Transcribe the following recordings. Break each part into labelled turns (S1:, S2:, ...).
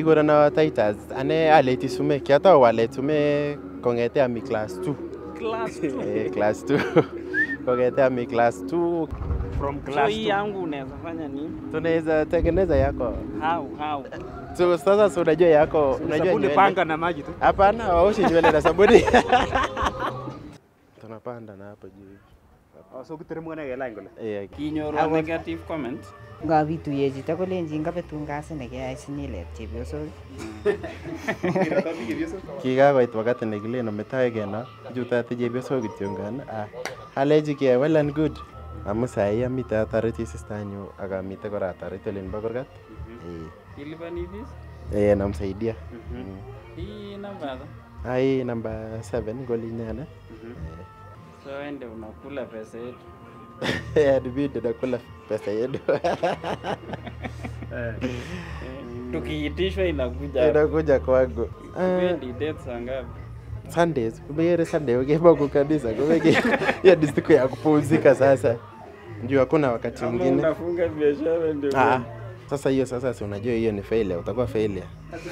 S1: Kigurono Titus. Ane aleti sumek. Kiatau alet sumek kong'ete ami class 2.
S2: Class two.
S1: Eh, class 2. kong'ete ami class 2.
S3: From
S2: So
S3: class
S2: hii
S3: two.
S2: yangu unaweza fanya nini?
S1: Tunaweza tengeneza yako.
S2: How how?
S1: So sasa si unajua yako, unajua
S3: Sabuni
S1: nywele.
S3: panga na maji tu.
S1: Hapana, waoshi nywele na sabuni. Tunapanda na hapo juu.
S3: Oh, so kiteremka na kelany kole.
S1: Eh,
S2: Kinyoru negative comment.
S4: Ngabituye chito kolenjin kabetun kasi nekeyai sinyilet chepyosok
S1: kikakoit wakati nekilen ometoe keno chutate chepyosok kityongan ah, alechi ke well and good amu sahi amite atoreti sistanyu ak amite kora atoreti olin bo kurgat
S2: Ilipani fees?
S1: Eh, eh, namsaidia Mm.
S2: Hii namba hapa.
S1: ai namba 7 ngolinyana
S2: So ende unakula pesa yetu.
S1: adibidi nakula pesa yedu
S2: Tukiitishwa inakuja.
S1: inakuja kwangu Ah,
S2: Tupendi date saa ngapi?
S1: Sundays kumegere Sunday ukimoko kabisa kumege hiyo ni siku ya kupumzika sasa juu hakuna wakati
S2: Kama
S1: mwingine
S2: unafunga biashara ndio.
S1: Ah, sasa hiyo sasa si unajua hiyo ni failure, utakuwa failure.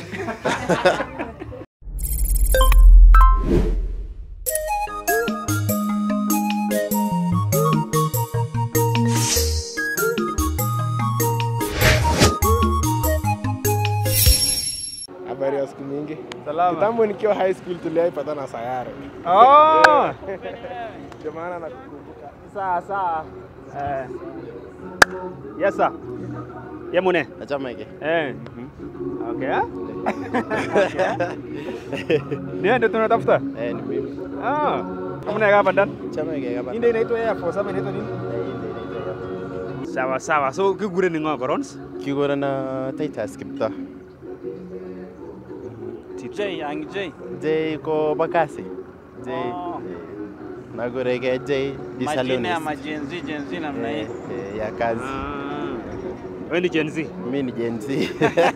S5: Habari ya siku mingi.
S3: Salama.
S5: Kitambo nikiwa high school tuliwaipatana sayare,
S3: Oh!
S5: ndio maana nakukumbuka.
S3: Sawa sawa. Eh. Yes sir. Yemune.
S1: Achama hiki.
S3: Eh. Okay. ah? Ndio ndio tunatafuta.
S1: Eh, ni mimi.
S3: Ah. Kama hapa ndani.
S1: Chama hiki hapa.
S3: Hii ndio inaitwa Air Force ama inaitwa nini? Sawa sawa. So kigure ni ng'o korons?
S1: Kigura na Titus Kipto.
S2: J, ang J.
S1: J ko bakasi. J.
S2: Oh.
S1: Nagure ke J di
S2: Majina ya
S1: salonist.
S2: majenzi jenzi namna hii.
S1: Eh, eh, ya kazi.
S3: Ah. Wewe ni Gen Z.
S1: Mimi ni Gen Z.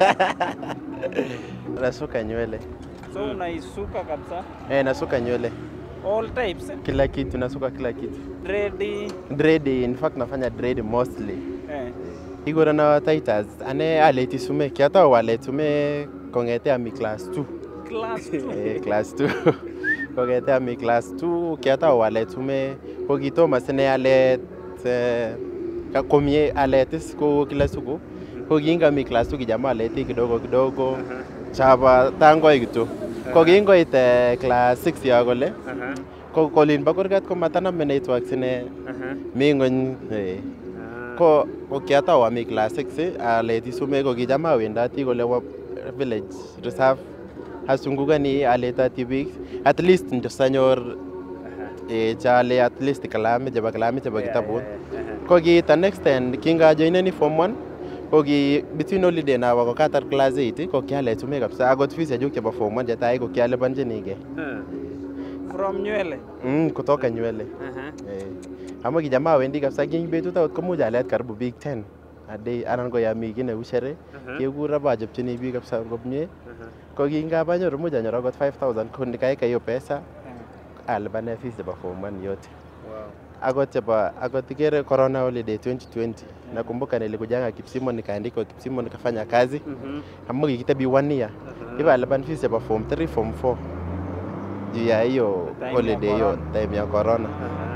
S1: Nasuka nywele.
S2: So unaisuka kabisa.
S1: Eh, nasuka nywele.
S2: All types. eh?
S1: Kila kitu nasuka kila kitu.
S2: Dread.
S1: Dread, in fact nafanya dread mostly.
S2: Eh.
S1: Igoro na Titus. Ane aleti sume. Kiatau alet sume kong'ete ami class 2.
S2: Class 2.
S1: Eh, class 2 kong'ete ami class 2 kiatau alet sume ko kitomo sine alet eh, ka- komie alet is ko kila siku ko kingami class 2 kijama aleti kidogo kidogo chapa tangoi kitu ko kingoit eh, class 6 yo kole
S3: Aha.
S1: ko kolin bo kurgat ko mataname network sine
S3: Aha.
S1: mi ng'ony eh. ko ko kiatau ami class 6 aleti sumek ko kicham awendoti kole wa village reserve asungukani aletoti biik at least ndo sanyor eh, chale at least kalamit chebo kalamit chebo kitabut ko kiita next end kingajoineni form 1 ko ki between holiday nawa ko katar class 8 ko kialet sumek kabisa akot fees chechuk chebo form 1 chetai ko kialiponjinigei
S2: From nywele.
S1: mm, kutoka nywele
S3: Aha.
S1: Eh, amu kicham awendi kabisa ki betut akot komuch alet karibu biik 10 a day anan ko yami ki neu shere kekur abachopchini biik kabisa komie ko kingapanyoru much anyoru akot 5000 ko nikaeka hiyo pesa alipane fees chebo form 1 yote akot chebo akot ikere corona holiday 2020 nakumbuka nilikujanga Kipsimo nikaandikwa Kipsimo nikafanya kazi amu kikitebi one year ipa alipan fees chebo form 3 form 4 juu ya hiyo
S2: Time ya
S1: holiday hiyo
S2: corona.
S1: time ya corona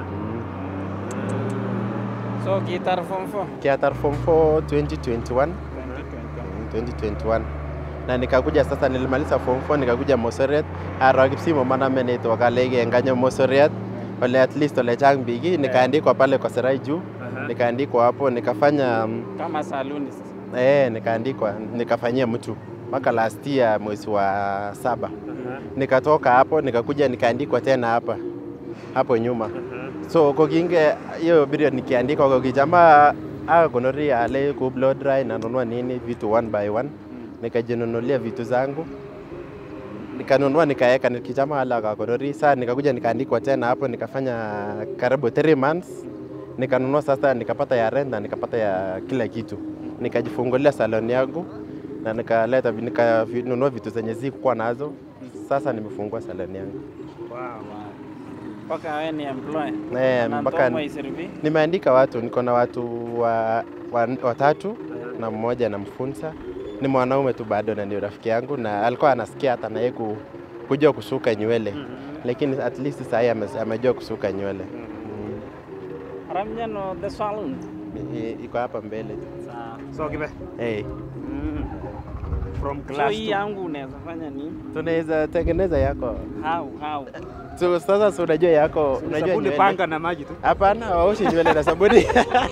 S2: So kitar form 4.
S1: kiatar form 4 2021
S2: 2021.
S1: 2021 na nikakuja sasa nilimaliza form 4 nikakuja Mosoriot aro Kipsimo maname network alege nganyo Mosoriot ole at least ole chang biik nikaandikwa pale kwa Serai juu nikaandikwa hapo nikafanya mm,
S2: Kama salonist.
S1: eh nikaandikwa nikafanyia mtu mpaka last year mwezi wa saba nikatoka hapo nikakuja nikaandikwa tena hapa hapo nyuma so kokinge hiyo period nikiandikwa kokichama akakonoria ale ku blow dry nanunua nini vitu one by one nikajinunulia vitu zangu nikanunua nikaeka nikichama ala akakonori saa nikakuja nikaandikwa tena hapo nikafanya karibu 3 months nikanunua sasa nikapata ya rent na nikapata ya kila kitu nikajifungulia salon yangu na nikaleta nikanunua vitu zenye zikuwa nazo sasa nimefungua salon yangu
S2: Mpaka wewe ni employee.
S1: Eh,
S2: Na
S1: mpaka
S2: Ntomo isiribi.
S1: nimeandika watu niko na watu wa, wa, watatu na mmoja namfunza ni mwanaume tu bado na ni rafiki yangu na alikuwa anasikia hata naye ku, kujua kusuka nywele lakini at least sahii ame- amejua kusuka nywele mm.
S2: Ramjano the saloon.
S1: I- iko hapa mbele
S2: Sawa.
S3: So kibe.
S1: hey.
S3: Mm. From
S2: So
S3: class
S2: hii
S3: two.
S2: yangu unaweza fanya nini?
S1: tunaweza tengeneza yako
S2: How how?
S1: so, sasa si unajua yako unajua
S3: Sabuni
S1: nywele
S3: panga na maji tu.
S1: hapana waoshi nywele na sabuni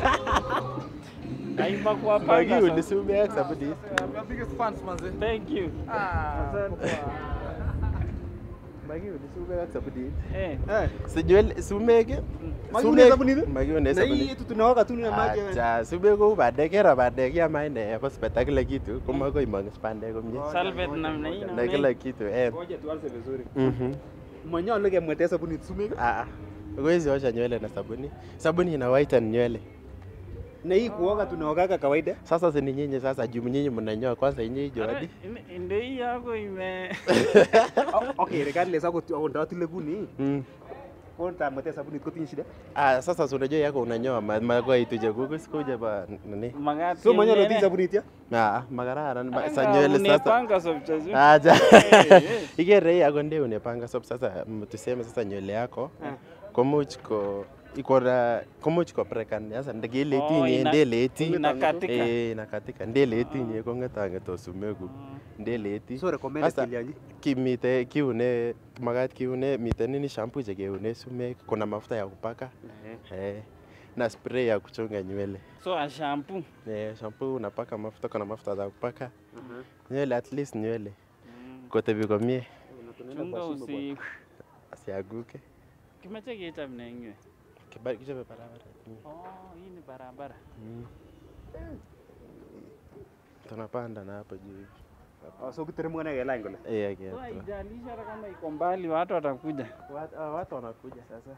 S2: Kaiba kwa panga.
S1: Magiu
S2: sasa.
S1: ni sume sabuni
S5: My biggest fans manze.
S2: Thank you.
S1: Magiu ni sume sabuni
S2: Eh.
S3: Eh.
S1: si nywele sumeke
S3: Magiu ni sabuni tu?
S1: Magiu ni
S3: Na hii
S1: sabuni
S3: yetu tunaoga tu na maji. wewe.
S1: Acha sume ko bandek kera bandek ya maende hospita kila kitu kama ko imang bandek komye
S2: Salvet namna hii
S1: na
S2: namna
S1: kila
S2: hii.
S1: kitu eh
S3: Ngoja tuanze vizuri.
S1: mhm
S3: Manyalo kemwete sabuni tusumike.
S1: ah huwezi osha nywele na sabuni sabuni ina whiten nywele
S3: Na hii kuoga tunaogaga kawaida.
S1: sasa si ni nyinyi sasa juu nyinyi mnanyoa kwanza nyinyi
S2: Ara,
S1: jodi
S2: ine- Ndio hii yako ime
S3: O- Okay, regardless ako tu ndo tile kuni.
S1: mm.
S3: Kwa tamwete sabuni kotinye shida.
S1: Ah, sasa si unajua yako unanyoa ma- magoi tuje kuku sikuje ba nini
S2: magati.
S3: So manyalo
S2: yenyewe.
S3: ti sabuni tia.
S1: ah magararan ma- sa
S2: Anga
S1: nywele sasa
S2: unepanga sobchazu.
S1: aja
S2: eh.
S1: ikere hii ako ndio unepanga so sasa mm, tuseme sasa nywele yako komuch ko iko na komuch ko prekan sasa ndege ile
S2: Oh,
S1: tinye
S2: ina-
S1: ndele eti
S2: inakatika.
S1: eh inakatika ndele tinye ko ngeta ngeto sumeku ndele eti
S3: So recommend
S1: Sasa,
S3: kilianji.
S1: kimite kiune makat kiune mite nini shampoo che keune sumek kuna mafuta ya kupaka eh na spray ya kuchonga nywele
S2: So a shampoo.
S1: eh shampoo unapaka mafuta kuna mafuta za kupaka nywele at least nywele kotebi komie
S2: Chunga usi
S1: asiaguke
S2: kimeche kechop ne ingwe.
S1: Kiba- kichobe barabara Mm.
S2: Oh, hii ni barabara.
S1: Mm. tunapanda na hapo juu hivi.
S3: Oh, so kiteremka na kelany kole.
S1: eh
S2: So
S1: okay.
S2: haijalishi hata kama iko mbali watu watakuja.
S1: Wat- ah, watu wanakuja sasa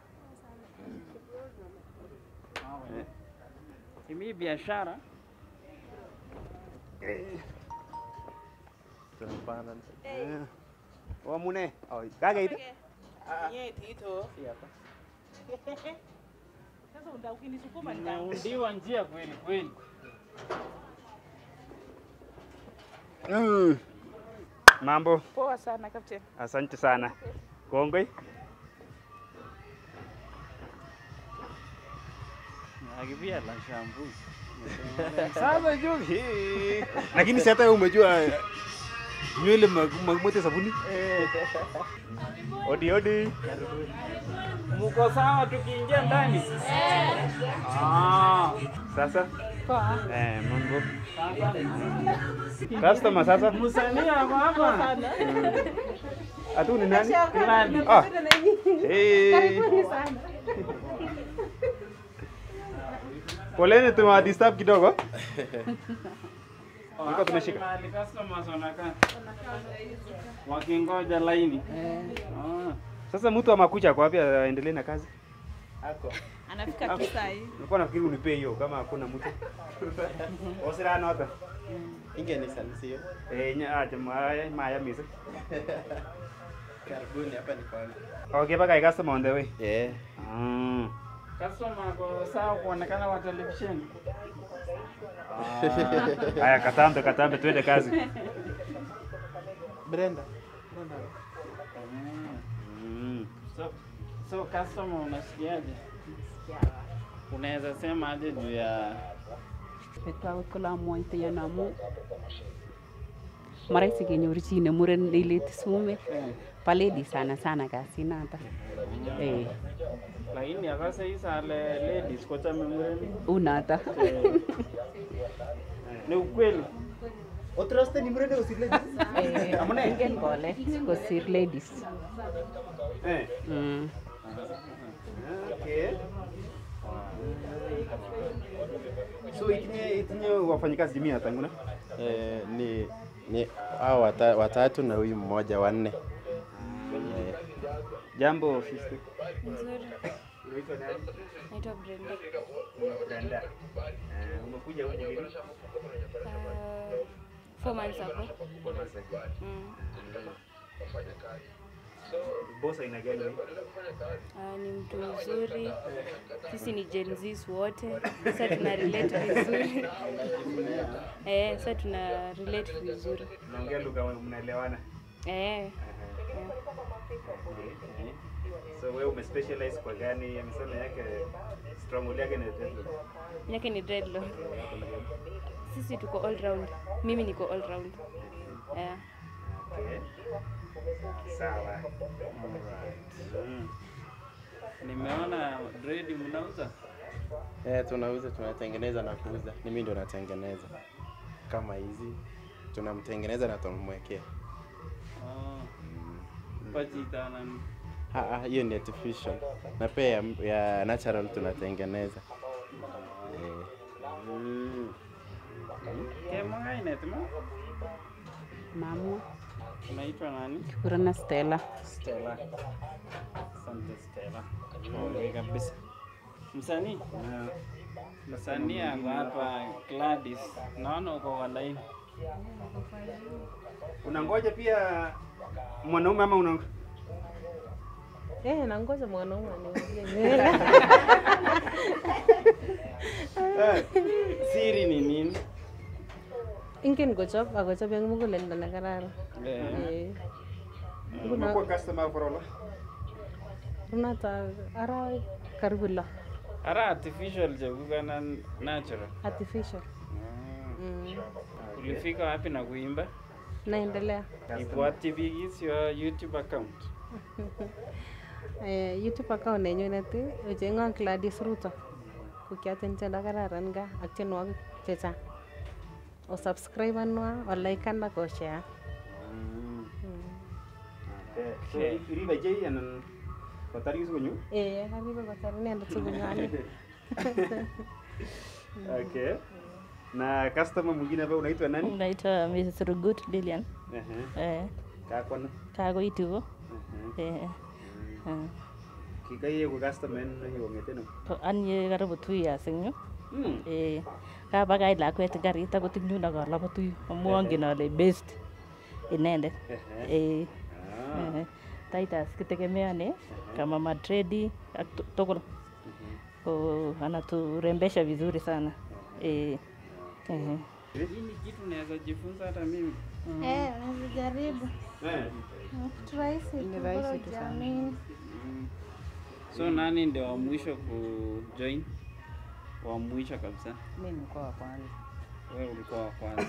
S2: Hii biashara
S1: tunapanda
S3: Oh, mune. Oh, kakeit.
S2: inaundiwa njia kweli kweli.
S3: Mm. Mambo.
S6: Poa sana captain.
S3: Asante sana. Kongoi.
S2: Akipia la shampoo.
S3: Sasa Jovi. Lakini si hata wewe umejua nywele magmote sabuni. Odi odi.
S2: Muko sawa tukiingia ndani? Ah,
S3: Sasa
S6: Poa.
S3: eh, mambo. Customer sasa.
S2: msanii ako hapa.
S3: Atu ni nani?
S2: Nani?
S3: Ah. Hey.
S6: Karibuni sana.
S3: Poleni tumewadisturb kidogo. Niko tunashika.
S2: Mahali customers wanakaa. Wakingoja laini. Ah.
S3: Sasa mtu amakucha kwa wapi aendelee na kazi?
S6: Anafika tu saa hii.
S3: Nilikuwa nafikiri unipe hiyo kama hakuna mtu. Osira nota.
S1: ingenisalisiyo
S3: Eh, nya acha maya maya misa.
S1: karibuni hapa ni kwangu
S3: Okay, baka customer on the way.
S1: eh
S3: Mm.
S2: Customer ako sawa kuonekana kwa televisheni.
S3: Haya, katambe katambe, twende kazi.
S1: Brenda
S3: Mm.
S2: So, so customer unasikiaje? Unaweza sema aje juu ya
S6: Betwagikula moite yanamu. Maraisi kenyor chi ne muren neileti sumek. Paledi sana sana kasinata. Eh,
S2: lakini akase isale ladies kochame mureni.
S6: unata.
S2: Ni ukweli.
S3: Otraste ni mrende usile.
S6: Eh, ingen kole kosir ladies.
S3: Eh.
S6: Mm.
S3: Okay. So itinye itinye wafanyikazi jimia tanguna?
S1: eh, ni ni hao wata, watatu na huyu mmoja wanne eh,
S3: Jambo ofisi.
S7: Nzuri.
S3: Unaitwa nani?
S7: Naitwa Brenda.
S3: Brenda. Eh, umekuja huko lini?
S7: Uh, four months ago. Mm.
S3: boss aina gani?
S7: Ah, ni mtu mzuri. Sisi ni Gen Zs wote. Sasa tuna relate vizuri. Eh, sasa tuna relate vizuri.
S3: Naongea lugha mnaelewana.
S7: Eh.
S3: So wewe umespecialize kwa gani? Amesema yake stronghold yake ni dreadlock.
S7: Yake ni dreadlock. Sisi tuko all round. Mimi niko all round. Eh.
S3: Okay. Sawa.
S2: Mm. Nimeona dread mnauza.
S1: Eh, tunauza tunatengeneza na kuuza. Ni mimi ndo natengeneza kama hizi, tunamtengeneza na tunamwekea.
S2: Oh. Pachita nani?
S1: Ah, ah, hiyo ni artificial na pia ya, ya natural tunatengeneza eh.
S2: Kemanga inetma?
S6: Mamua.
S2: Unaitwa nani?
S6: Kurana Stella.
S2: Stella. Asante Stella. Pole kabisa. Msanii? Msanii ako hapa Gladys. Naona uko kwa line.
S3: Unangoja pia mwanaume ama una
S8: Eh, nangoja mwanaume aniuzie nywele.
S2: Siri ni nini?
S8: Ingen kochop akochop eng muguleldo ne kararan.
S2: Eh.
S8: Eh.
S3: umekuwa customer for all?
S8: Runata arawek karibu lo.
S2: Ara artificial chekuk anan natural?
S8: Artificial. Mm.
S2: Ulifika wapi na kuimba?
S8: Naendelea.
S2: Ibwati biik is your YouTube account.
S8: Eh, YouTube account nenyunet ocheng'on Gladys Ruto ko kiaten tiendo kararan ga ak tienwogik chechang osubscribenwa olaikan ak oshare
S3: So iribe jei anan kotar yusu konyo?
S8: eh aribe kotar inendet sikonyo
S3: Okay. Na customer mwingine ambaye unaitwa nani?
S9: Naitwa Mrs. Rugut Lilian.
S3: Ehe.
S9: Eh,
S3: Kakwana.
S9: kakoitu ko.
S3: Ehe.
S9: Eh. eh.
S3: Kikaiye ko customer en kong'eten au?
S9: Ko anye karibu two years eng yu.
S3: Mm.
S9: Eh, kabakach lakwet eng karit akot eng yun akalobotu yu amu angen ale best inendet. Eh. eh. Titus kitegemeane kama matredi ak tu- tugul. Ko anaturembesha vizuri sana. Eh. Eh.
S2: Hii ni kitu naweza jifunza hata mimi.
S10: Eh, unajaribu.
S3: Eh.
S10: Kitu rahisi
S4: Ni
S10: tu,
S4: rahisi
S10: bora
S4: tu sana.
S10: ujiamini.
S2: So nani ndio wa mwisho kujoin? Wa mwisho kabisa.
S4: Mimi nilikuwa wa kwanza.
S2: Wewe ulikuwa wa kwanza.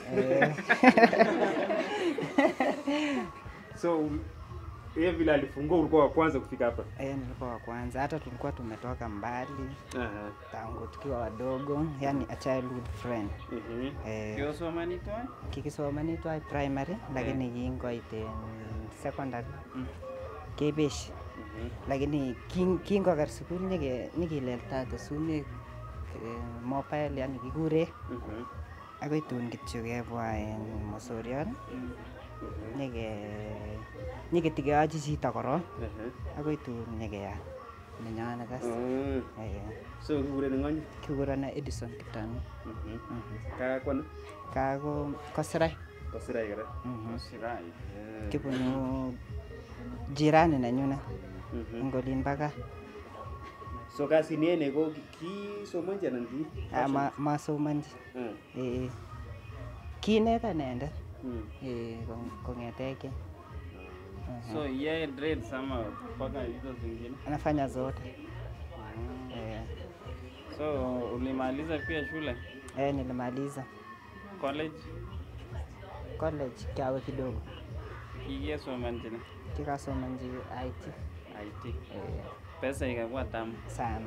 S3: So yeye vile alifungua ulikuwa wa kwanza kufika hapa.
S4: Eh, nilikuwa wa kwanza. Hata tulikuwa tumetoka mbali
S3: Aha.
S4: tangu tukiwa wadogo, yani a childhood friend.
S3: Mhm.
S4: Eh,
S2: Kiosoma nitwa?
S4: kikisoma nitwa primary lakini kingoit en secondary kebesh lakini kin- kingoker sukul nyike- nyikileltate sumek eh, mobile yani kikure
S3: Mhm.
S4: akoi tun kityo kebwa en mosoriot nyike nyiketikeyochi chito korong
S3: Ehe.
S4: akoi tun nyikeya nenyone kas
S3: Mm.
S4: Eh,
S3: So kikuren ng'ony?
S4: kikurana Edison Kitani
S3: Mhm. Kakwana?
S4: kako kosirai
S3: Kosirai kora.
S4: Mhm.
S2: Sirai.
S3: Eh.
S4: kibunu jirani nenyunet
S3: Mhm.
S4: eng olin baka
S3: So kasini ene ko ki- kisomonji anan ki?
S4: Ah, ma- masomonji
S3: Mm.
S4: Eh, kiineta inendet
S3: Mm.
S4: eh, kong- kong'eteke
S2: So yeye dreads ama mpaka hizo zingine.
S4: anafanya zote eh,
S2: So ulimaliza pia shule
S4: eh, nilimaliza
S2: college
S4: college kiawe kidogo
S2: kikisomanjina
S4: kikasomanji IT
S2: IT.
S4: eh,
S2: Pesa ikakuwa tamu.
S4: sana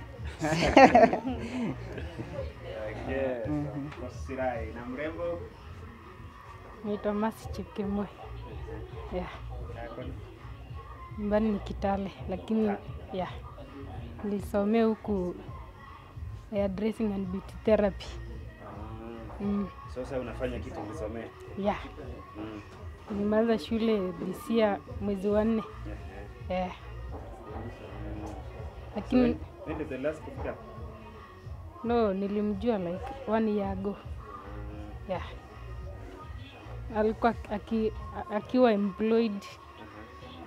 S3: Okay.
S4: Mhm.
S3: Kosirai na mrembo?
S11: Naitwa Masi Chepkemoi. Yeah.
S3: Kakwana?
S11: Nyumbani ni Kitale lakini yeah. Nilisomea huku hairdressing and beauty therapy. Mm.
S3: Sasa unafanya kitu ulisomea?
S11: Yeah.
S3: Mm.
S11: Nilimaliza shule this year mwezi wa nne.
S3: Ehe.
S11: Yeah.
S3: So,
S11: Lakini
S3: when did the last kufika?
S11: no, nilimjua like one year ago. Yeah. Alikuwa aki, akiwa employed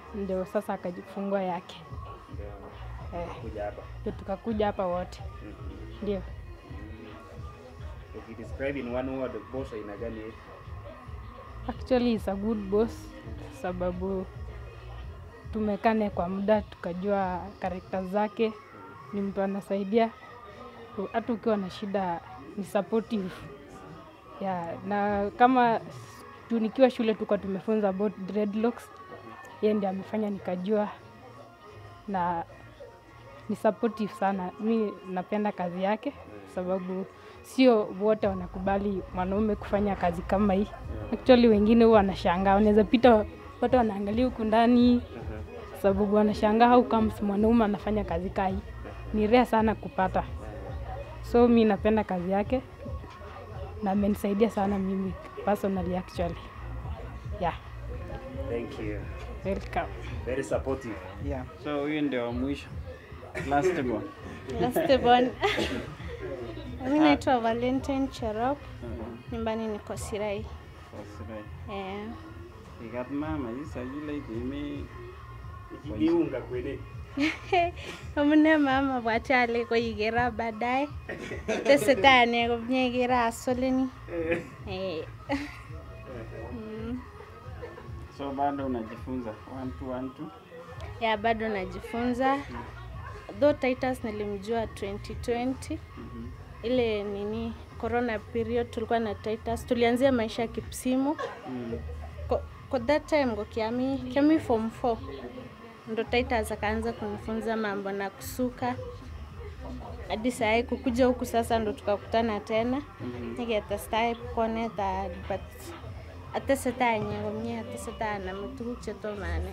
S11: ndio sasa akajifungua yake eh,
S3: Kuja hapa.
S11: ndio tukakuja hapa wote ndio.
S3: Ukidescribe in one word boss aina gani?
S11: Actually is a good boss sababu tumekane kwa muda tukajua karakta zake, ni mtu anasaidia u- hata ukiwa na shida ni supportive yeah, na kama juu nikiwa shule tulikuwa tumefunza about dreadlocks, yeye ndiye amefanya nikajua, na ni supportive sana. Mi napenda kazi yake sababu sio wote wanakubali mwanaume kufanya kazi kama hii. Actually wengine huwa wanashangaa, wanaweza pita watu wanaangalia huku ndani sababu wanashangaa how comes mwanaume anafanya kazi kaa hii. Ni rare sana kupata, so mi napenda kazi yake na amenisaidia sana mimi personally actually. Yeah,
S3: Thank you.
S11: welcome.
S3: Very supportive.
S4: Yeah.
S2: So huyu ndio wa mwisho. Last born.
S10: Last born. Mimi naitwa Valentine Cherop. Nyumbani niko Sirai.
S2: Fasirai.
S10: Eh.
S2: Ikat mama isa yule imi
S3: Ikiunga kweli.
S10: Amune mama bwachale ko ikera baadaye. Tesetai ane komye ikera asoleni. Eh. Mm.
S2: So bado unajifunza one two one two.
S10: Ya bado najifunza. Though Titus nilimjua 2020 ile nini corona period tulikuwa na Titus, tulianzia maisha ya kipsimu Ko- kwa that time ngo kiami kiami form 4 ndo Titus akaanza kunifunza mambo na kusuka hadi saa kukuja huku sasa ndo tukakutana tena niketestai konetan but atesetai inye komie atesetai aname tuguk chetomane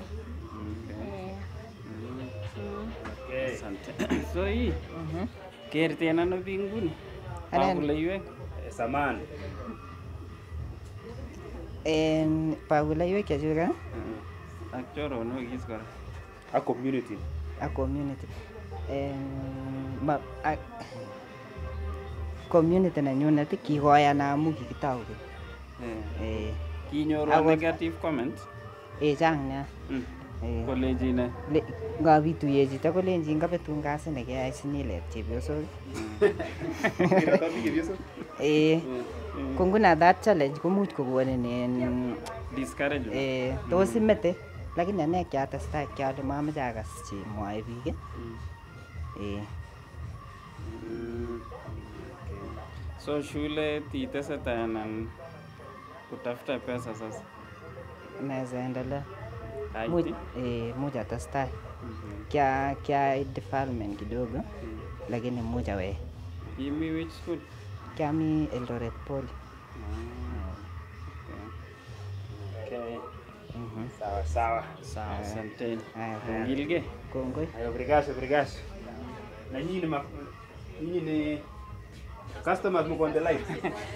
S10: Eh.
S2: Asante. So hii kerten ano biik nguni?
S4: Anen.
S2: Bakuleiwek.
S3: Samani.
S4: En bakuleiwek chechuk aa,
S2: Ak choronok is kora.
S3: A community.
S4: ak community En ma ak community nenyunet ii, kikoyan amu kikitou keny.
S2: Eh.
S4: Eh,
S2: Kinyoru
S4: Akot-
S2: negative comment.
S4: eh chang nia.
S2: Mm.
S4: Eh,
S2: Koleji ne?
S4: le- ngabituye chito kolenjin kabetun kasi nekeyai sinyilet chepyosok. Eh, ko nguno that challenge komuch kokonin en
S2: Discouragement.
S4: eh, tos imete lakini ane kiatestai kiale mamoche akas chemwoe biik ii. eh,
S2: Mm. So shule titesetai anan kutafuta pesa sasa.
S4: naweza endelea
S2: Haiti?
S4: much, eh, much atestai kia kia development kidogo lakini much awe
S2: Imi which school?
S4: kiami Eldoret Poly
S3: Okay.
S4: Mhm.
S3: Sawa sawa.
S2: Sawa, asanteni.
S4: Haya,
S2: Ongilge.
S4: kongoi
S3: Ayo, obrigado, obrigado. Na nyinyi ni ma... nyinyi ni customers mko on the line.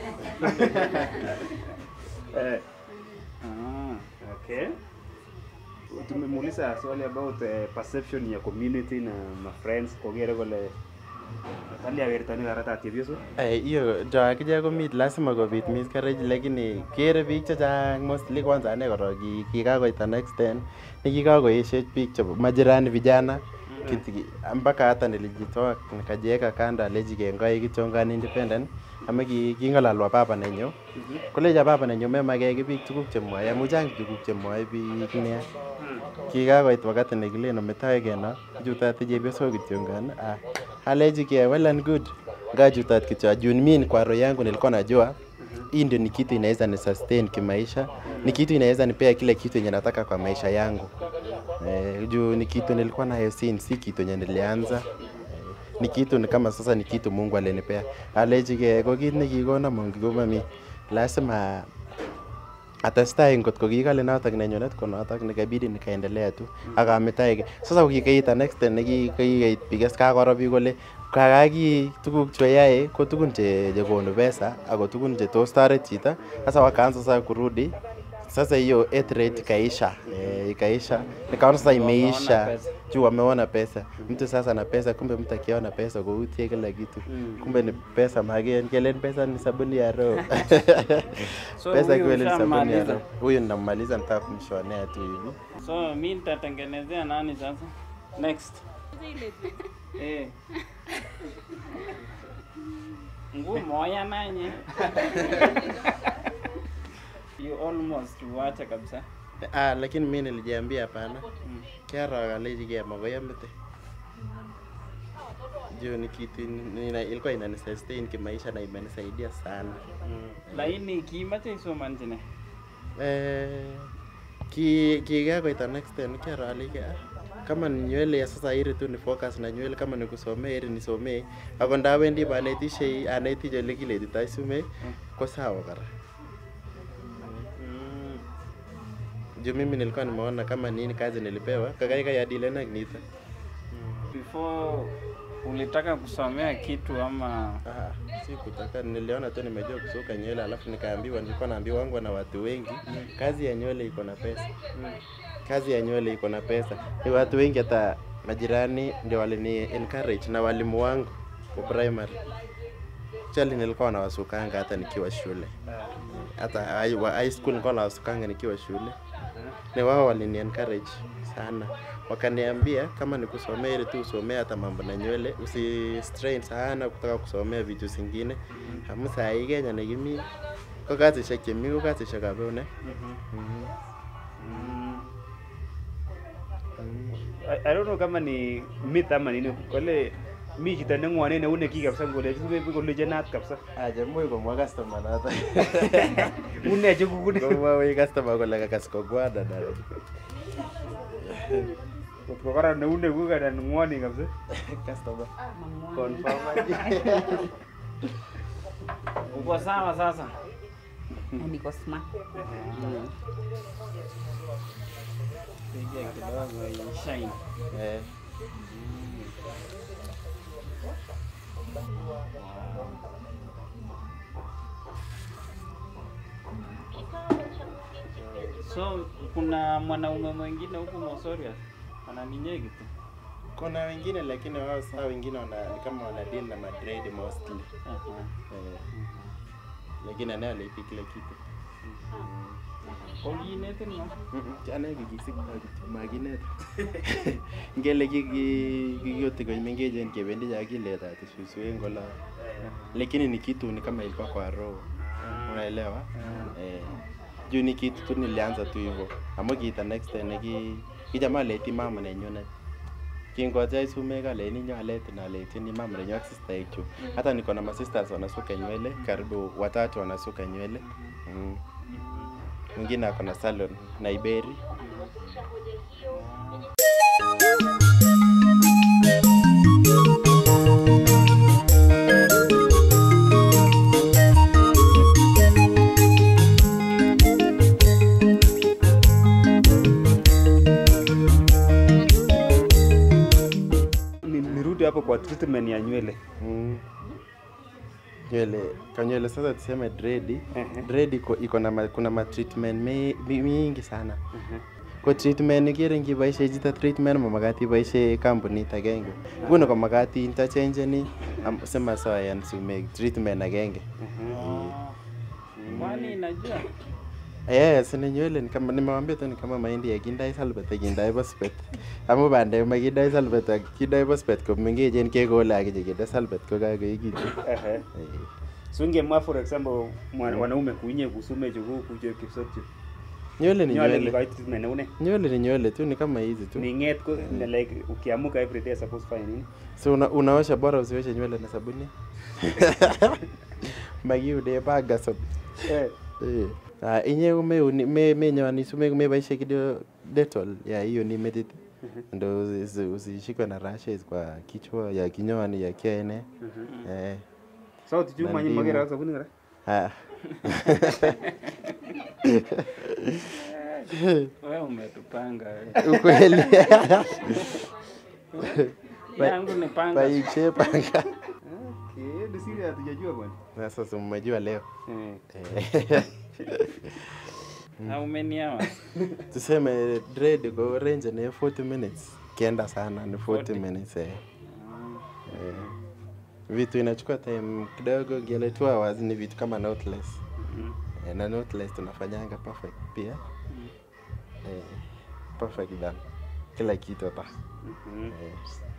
S3: eh,
S2: Ah.
S3: okay. Tumemuuliza swali about uh, perception ya community na ma friends kogere kole kali awertani karata chepyoso.
S1: Eh, hiyo jo akije komit lazima kobit miscarriage lakini kere biik chechang mostly kwanza ane korok ki- kikakoit an extent nikikakoeshech biik chebo majirani vijana Kiti- mpaka hata nilijitoa nikajiweka kando aleji kengoi kichongan independent ama ki- king'ololwa baba nenyu kolecha baba nenyu memake ki biik tuguk chemwoe amu chang tuguk chemwoe biik nia kikakoit wakati nekilen ometoe keno chutate chepyosok kityongan ah, aleji ke well and good ngachutat kityo juu mi kwa roho yangu nilikuwa najua hii ndio ni kitu inaweza ni sustain kimaisha ni kitu inaweza nipea kile kitu yenye nataka kwa maisha yangu eh, juu ni kitu nilikuwa nayo since si kitu yenye nilianza eh, ni kitu ni kama sasa ni kitu Mungu alinipea aleji ke ko kit nekikona Mungu komami lazima atestai ngot ko kikale notok nenyunet ko notok nikabidi nikaendelea tu akametaike sasa kokikeit an extent nekikait bikas kakoro biik kole kakaki tuguk cheyae ko tugun che chekonu pesa ako tugun che tos toret chito sasa wakaanza sasa kurudi Sasa hiyo eighth rate ikaisha, eh, ikaisha. Nikaona sasa
S2: Wameona
S1: imeisha
S2: pesa.
S1: juu wameona pesa. Mtu sasa na pesa, kumbe mtu akiona pesa kuutie kila kitu, kumbe ni pesa mageni. Kelen pesa ni sabuni ya roho.
S2: So
S1: pesa
S2: huyu
S1: kweli ni sabuni ya
S2: ushammaliza?
S1: roho. Huyu ninamaliza, nitaka kumshonea tu hivi.
S2: So mi nitatengenezea nani sasa? Next. Eh. Nguo moya nanye. You almost wacha kabisa.
S1: Ah, lakini mimi nilijiambia hapana. Kiara kalejigea makoi amete. Juu ni kitu nina, ilikuwa inanisustain kimaisha na imenisaidia sana.
S2: Lakini kimache isomanchine.
S1: Eh, ki kiga koita next time kiara alike kama ni nywele ya sasa iri tu ni focus na nywele kama ni kusomea iri nisomee ako ndawendi banetishe anetich ole kiletitoi sumek ko sawa kora juu mimi nilikuwa nimeona kama nini kazi nilipewa kakaikai adilena nito
S2: Before ulitaka kusomea kitu ama
S1: si kutaka niliona tu nimejua kusuka nywele alafu nikaambiwa nilikuwa naambiwa na watu wengi kazi ya nywele iko na pesa kazi ya nywele iko na pesa ni watu wengi hata majirani ndio walini encourage na walimu wangu wa primary chali nilikuwa nawasukanga hata nikiwa shule hata high- wa high school nilikuwa nawasukanga nikiwa shule ni wao walini encourage sana wakaniambia kama ni kusomea ile tu usomea hata mambo na nywele usi strain sana kutaka kusomea vitu zingine amu saa hii Kenya nekimi ko kasisiek chemi ko kasisiek ab eunek
S3: I, I don't know kama ni myth ama nini kole mi chito neng'wone neunekyi kabisa ngolechi kolechenat kabisa
S1: acha much komwa customer noto
S3: une chekukune
S1: komwawech customer kole kakas kogwada na
S3: kotko kora neunekuk anan ng'woni kabisa
S1: customer
S3: confirm
S2: uko sawa sasa?
S6: Niko smart.
S2: Piga kidogo shine.
S1: eh
S2: So kuna mwanaume mwingine huku Mosorias ananinyegi tu.
S1: kuna wengine lakini wao saa wengine wana ni kama wana deal na madred mostly eh, lakini anaye alipi kila kitu
S2: Kokinetin no?
S1: ane kikisik makinet ngele kikiyoti koimengechen kebendi cha kiletati suswek ngola lakini ni kitu ni kama ilikuwa kwa roho unaelewa eh juu ni kitu tu nilianza tu hivyo amu kita next time neki kichama aleti mama nenyunet kingoja sumek aleni nyo aleti na aletini mama nenyu ak sister chu hata niko na masisters wanasuka nywele karibu watatu wanasuka nywele mm. mwingine ako na salon na iberi
S3: Ni- nirudi hapo kwa treatment ya nywele
S1: mm. nywele kwa nywele sasa tuseme dredi dredi iko iko na ma, kuna ma treatment mi- mi- mingi sana ko treatment ikere ngiboishe chito treatment mamakat iboishe kampunit agenge nguni ko makat interchangeni am- simasoyan sumek treatment agenge
S2: Kwani najua
S1: Yes, ni nywele ni kama nimewambia tu ni kama mahindi yakindai salbet akindai phosphate. Amu bandek makindai salbet ak kindai phosphate ko mengechen kekole akije kinde salbet ko kakoekitu.
S3: Ehe. so ngemwa for example mwa- wanaume kuinye kusume chuku kucho kipsotchu
S1: Nywele ni
S3: Nywele
S1: nywele.
S3: kikoi treatment neune
S1: Nywele ni nywele tu ni kama hizi tu.
S3: ning'et ko ni like ukiamuka every day suppose fanye nini
S1: So una, unaosha bora usioshe nywele na sabuni. Makiude baga sop.
S3: Eh.
S1: Eh. Ah, inye umeuni me menyoani sumek umeboishe kidogo Dettol ya hiyo ni metit. Ndo usi- usishikwe na rashes kwa kichwa ya kinyoani ya kiene. Eh.
S3: sauti chu
S1: Na
S3: manyi
S1: ndimu.
S3: magera ak sabuni kora
S1: Ah.
S2: wewe umetupanga.
S1: Ukweli.
S2: Yangu ni panga.
S1: Paikche panga.
S3: Okay, ni siri hatujajua bwana
S1: Sasa si mmejua leo.
S3: Eh.
S1: Eh.
S2: How many hours?
S1: tuseme dread ko range ni 40 minutes kienda sana ni 40,
S2: 40.
S1: minutes eh. Eh. vitu inachukua time kidogo gele 2 hours ni vitu kama notless eh, na notless tunafanyanga perfect pia eh, perfect done kila kitu hapa eh.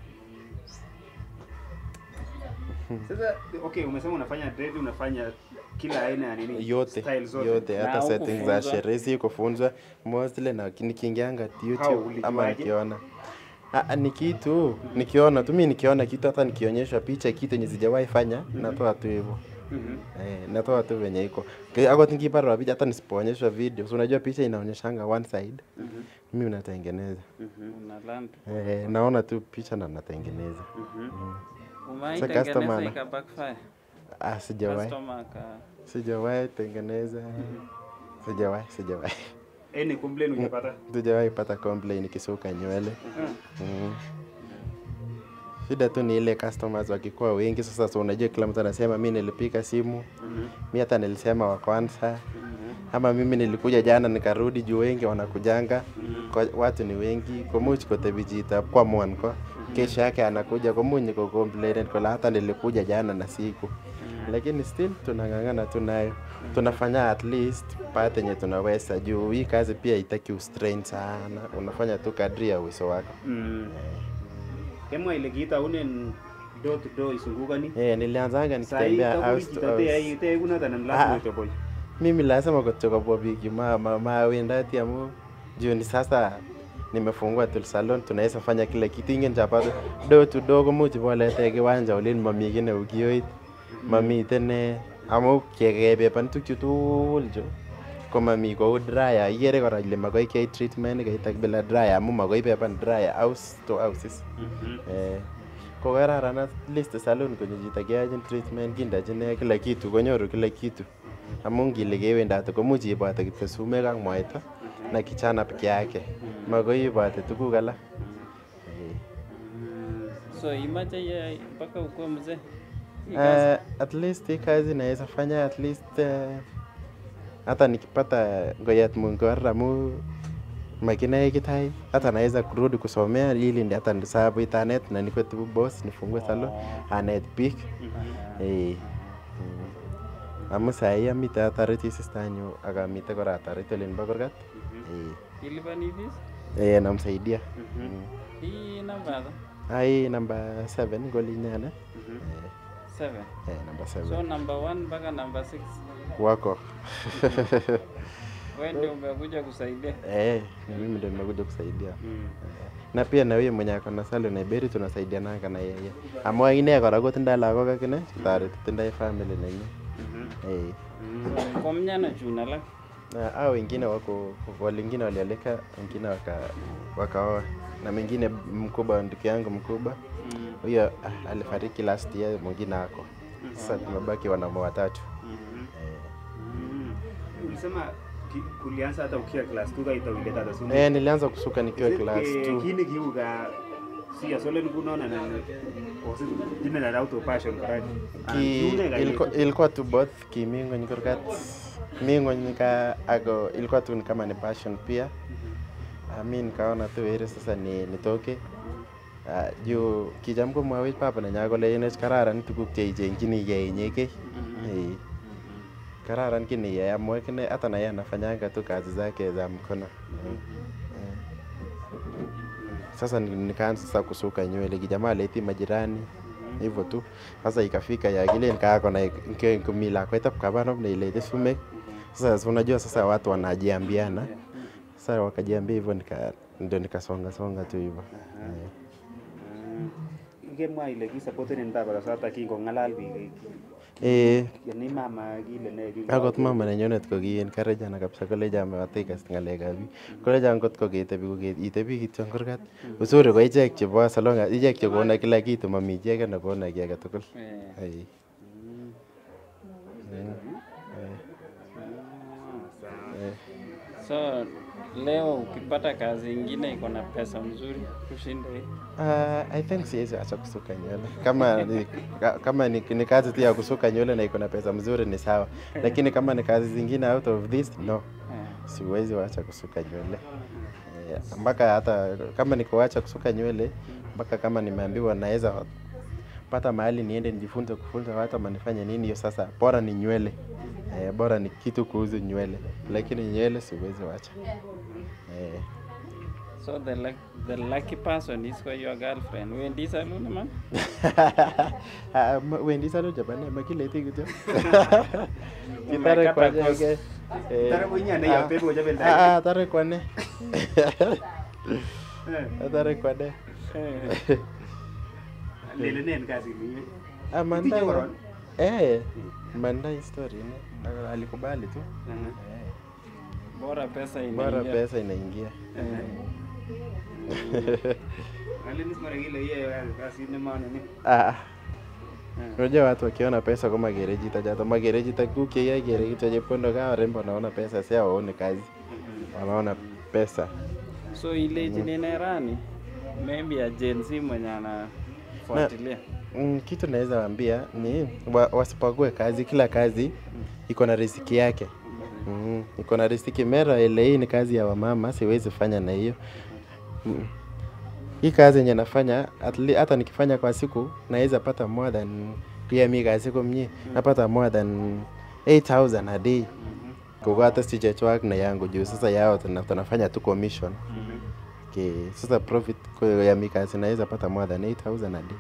S3: Sasa okay, umesema unafanya dread, unafanya kila aina ya nini?
S1: yote
S3: Style zote.
S1: yote
S3: Na
S1: hata settings za
S3: hukufunzwa?
S1: sherehe si kufunzwa mostly na nikiingianga
S3: How,
S1: YouTube ama
S3: ulijuaje?
S1: nikiona Ah, ah, ni kitu nikiona tu mimi nikiona kitu hata nikionyeshwa picha kitu yenye sijawahi fanya natoa tu hivyo
S3: Mhm.
S1: Eh, natoa tu venye iko Ke- ako nikipata picha hata nisipoonyeshwa video so unajua picha inaonyeshanga one side
S2: Mhm.
S1: mimi natengeneza
S2: Una land.
S1: eh, naona tu picha na natengeneza
S2: Mhm.
S1: Mm.
S2: Umewahi
S1: Sa
S2: tengeneza
S1: customer ana-
S2: ika backfire?
S1: ah, sijawahi
S2: Customer aka-
S1: sijawahi tengeneza sijawahi sijawahi
S3: Any complaint ungepata?
S1: sijawahi pata complain ikisuka nywele
S3: Mhm.
S1: mm. shida tu ni ile customers wakikuwa wengi sasa so unajua kila mtu anasema mi nilipiga simu
S3: Mhm.
S1: mi hata nilisema wa kwanza ama mimi nilikuja jana nikarudi juu wengi wanakujanga kwa, watu ni wengi komuch kotebijita kwa mwanko kesho yake anakuja komuny kucomplain kola hata nilikuja jana na siku lakini still tunang'ang'ana tu nayo tunafanya at least part yenye tunaweza juu hii kazi pia itaki ustrain sana unafanya tu kadri ya uwezo wako
S3: Mm. Kemwa ile kiita unen door to door isungukani.
S1: Eh, nilianzanga
S3: Sahi
S1: nikitembea
S3: tabuli
S1: house to
S3: jitate
S1: house.
S3: ai te kuna tanan
S1: Ah.
S3: lazima utoboi.
S1: mimi lazima kutokabwa bigi ma, ma, mawendati amu juu ni sasa nimefungua tul salon tunaweza fanya kila kitu ingen chapata do to do komuch bolete kiwanja olin mami kii neu kioit mamiten ne amu kekebeban tukchu tugul chu komami kou dryer ikere kora ile makoi keyai treatment keitak bila dryer amu makoi beban dryer house to houses eh, ko kararan at least salon konyo chito keyachin treatment kindochin ne kila kitu konyoru kila kitu amu ngile kewendate komuch ibote kityo sumek ak mwaita na kichana peke yake makoi ibote tuguk alak Eh.
S2: So imache iyai mpaka ukuwe mzee? Hii kazi?
S1: Uh, at least hii kazi naweza fanya at least uh, hata nikipata ngoyat mungor amu makinae kitai hata naweza kurudi kusomea ili ndi hata ndisabu itanet na nikwe tu boss nifungue salon anet biik eh mm. amu sahi amite atareti sistanyu ak amite kora atareti olin bo kurgat eh
S2: Ilipani fees?
S1: eh namsaidia Mm.
S2: Hii namba ata?
S1: ai namba 7 ngolinyane
S2: Seven.
S1: eh namba 7
S2: So number one mpaka number six.
S1: wako
S2: Wewe ndio umekuja kusaidia.
S1: Eh, ni mimi ndio nimekuja kusaidia. Eh, Na pia na huyo mwenye ako na salon na Iberi tunasaidiananga na yeye. Amwa ine kora kotindoi lagok akine, toreti tindoi family nenyi. Eh.
S2: Kwa mnyana chun alak.
S1: Na hao wengine wako walingine walialika, wengine waka wakaoa. Na mwingine mkubwa ndugu yangu mkubwa. Huyo ah, alifariki last year, mwingine ako. Sasa tumebaki wanaume watatu.
S3: Mm. Ulisema ki- kulianza hata ukiwa class 2 kaita ile tata sunu.
S1: Eh, nilianza kusuka nikiwa
S3: Is it,
S1: class
S3: eh,
S1: 2.
S3: Kini kiuga si asole nikunaona na osi dine na auto passion correct.
S1: Ki, ilikuwa, ilikuwa tu both kimingony kurgat mingony ka ako ilikuwa tu ni kama ni passion pia uh, mi nikaona tu heri sasa ni nitoke uh, juu kicham komwawech papa nenyo kole inech kararan tuguk cheichengchinigei inyekei Eh. kararan kiniyai amu akine hata naye anafanyanga tu kazi zake za mkono Eh. Eh. sasa ni- nikaanza sasa kusuka nywele kijamaa aleti majirani hivyo tu sasa ikafika ya kile nikaako na nkumi lakwet ab kabanop neilete sumek sasa si unajua sasa watu wanajiambiana sasa wakajiambia hivyo nika ndio nikasonga songa tu hivyo Eh.
S3: Kemwa ile kisupporten baba kasata kingong'alal biik.
S1: Eh,
S3: Yani mama kile ne kingo-
S1: akot mama nenyonet ko ki encouragana kabisa kolejan matakas ng'alekab biik kolejan kot ko ketebi ko ke- itebi kityo en kurgat uzuri ko ichek chebo salonga ichek chekona kila kitu mami chi age nekona ki age tugul Eh. Mm. Eh. Eh.
S2: So leo ukipata kazi ingine iko na pesa mzuri kushinda hii?
S1: Uh, I think siwezi acha kusuka nywele kama ni, ka- kama ni, ni kazi tu ya kusuka nywele na iko na pesa mzuri ni sawa, lakini kama ni kazi zingine out of this no, siwezi wacha kusuka nywele Eh, mpaka hata kama nikuacha kusuka nywele mpaka kama nimeambiwa naweza pata mahali niende nijifunze kufunza watu ama nifanye nini, hiyo sasa bora ni nywele eh, bora ni kitu kuhusu nywele, lakini nywele siwezi wacha eh.
S2: So the, luck, the lucky person is for your girlfriend. Wendi saluni man?
S1: Ah, ma- wendi salo jabane makileti kityo kitare
S2: Umekata
S1: kwanye
S2: course.
S1: ke eh,
S3: Tare kwenye ya
S1: ah,
S3: pepo jabel dai.
S1: ah, ah, tare kwane tare kwane
S3: Lele nen kazi ni.
S1: Ah,
S3: Itinye
S1: Mandai
S3: koron?
S1: eh Mandai story ne Ah, alikubali tu
S2: Bora pesa
S1: bora
S2: inaingia.
S1: pesa inaingia
S3: Ale ni mara ile yeye kazi ni maana ni.
S1: Ah, unajua watu wakiona pesa kwa magereji tajato magereji takukia gereji tajepondo kama rembo naona pesa si waone kazi wanaona pesa
S2: So ile jinenerani maybe ya Gen Z mwenye anafuatilia.
S1: Mm, kitu naweza waambia ni wa, wasipague kazi. Kila kazi iko na riziki yake. Mm, iko na riziki. Mera ile hii ni kazi ya wamama, siwezi fanya na hiyo. Mm. Hii kazi yenye nafanya at le- hata nikifanya kwa siku naweza pata more than pia mi kwa siku mnyi napata more than 8000 a day. Kwa hata sijachwak na yangu juu sasa yao tuna- tunafanya tu commission. Okay, sasa profit kwa ya mi kazi naweza pata more than 8000 a day.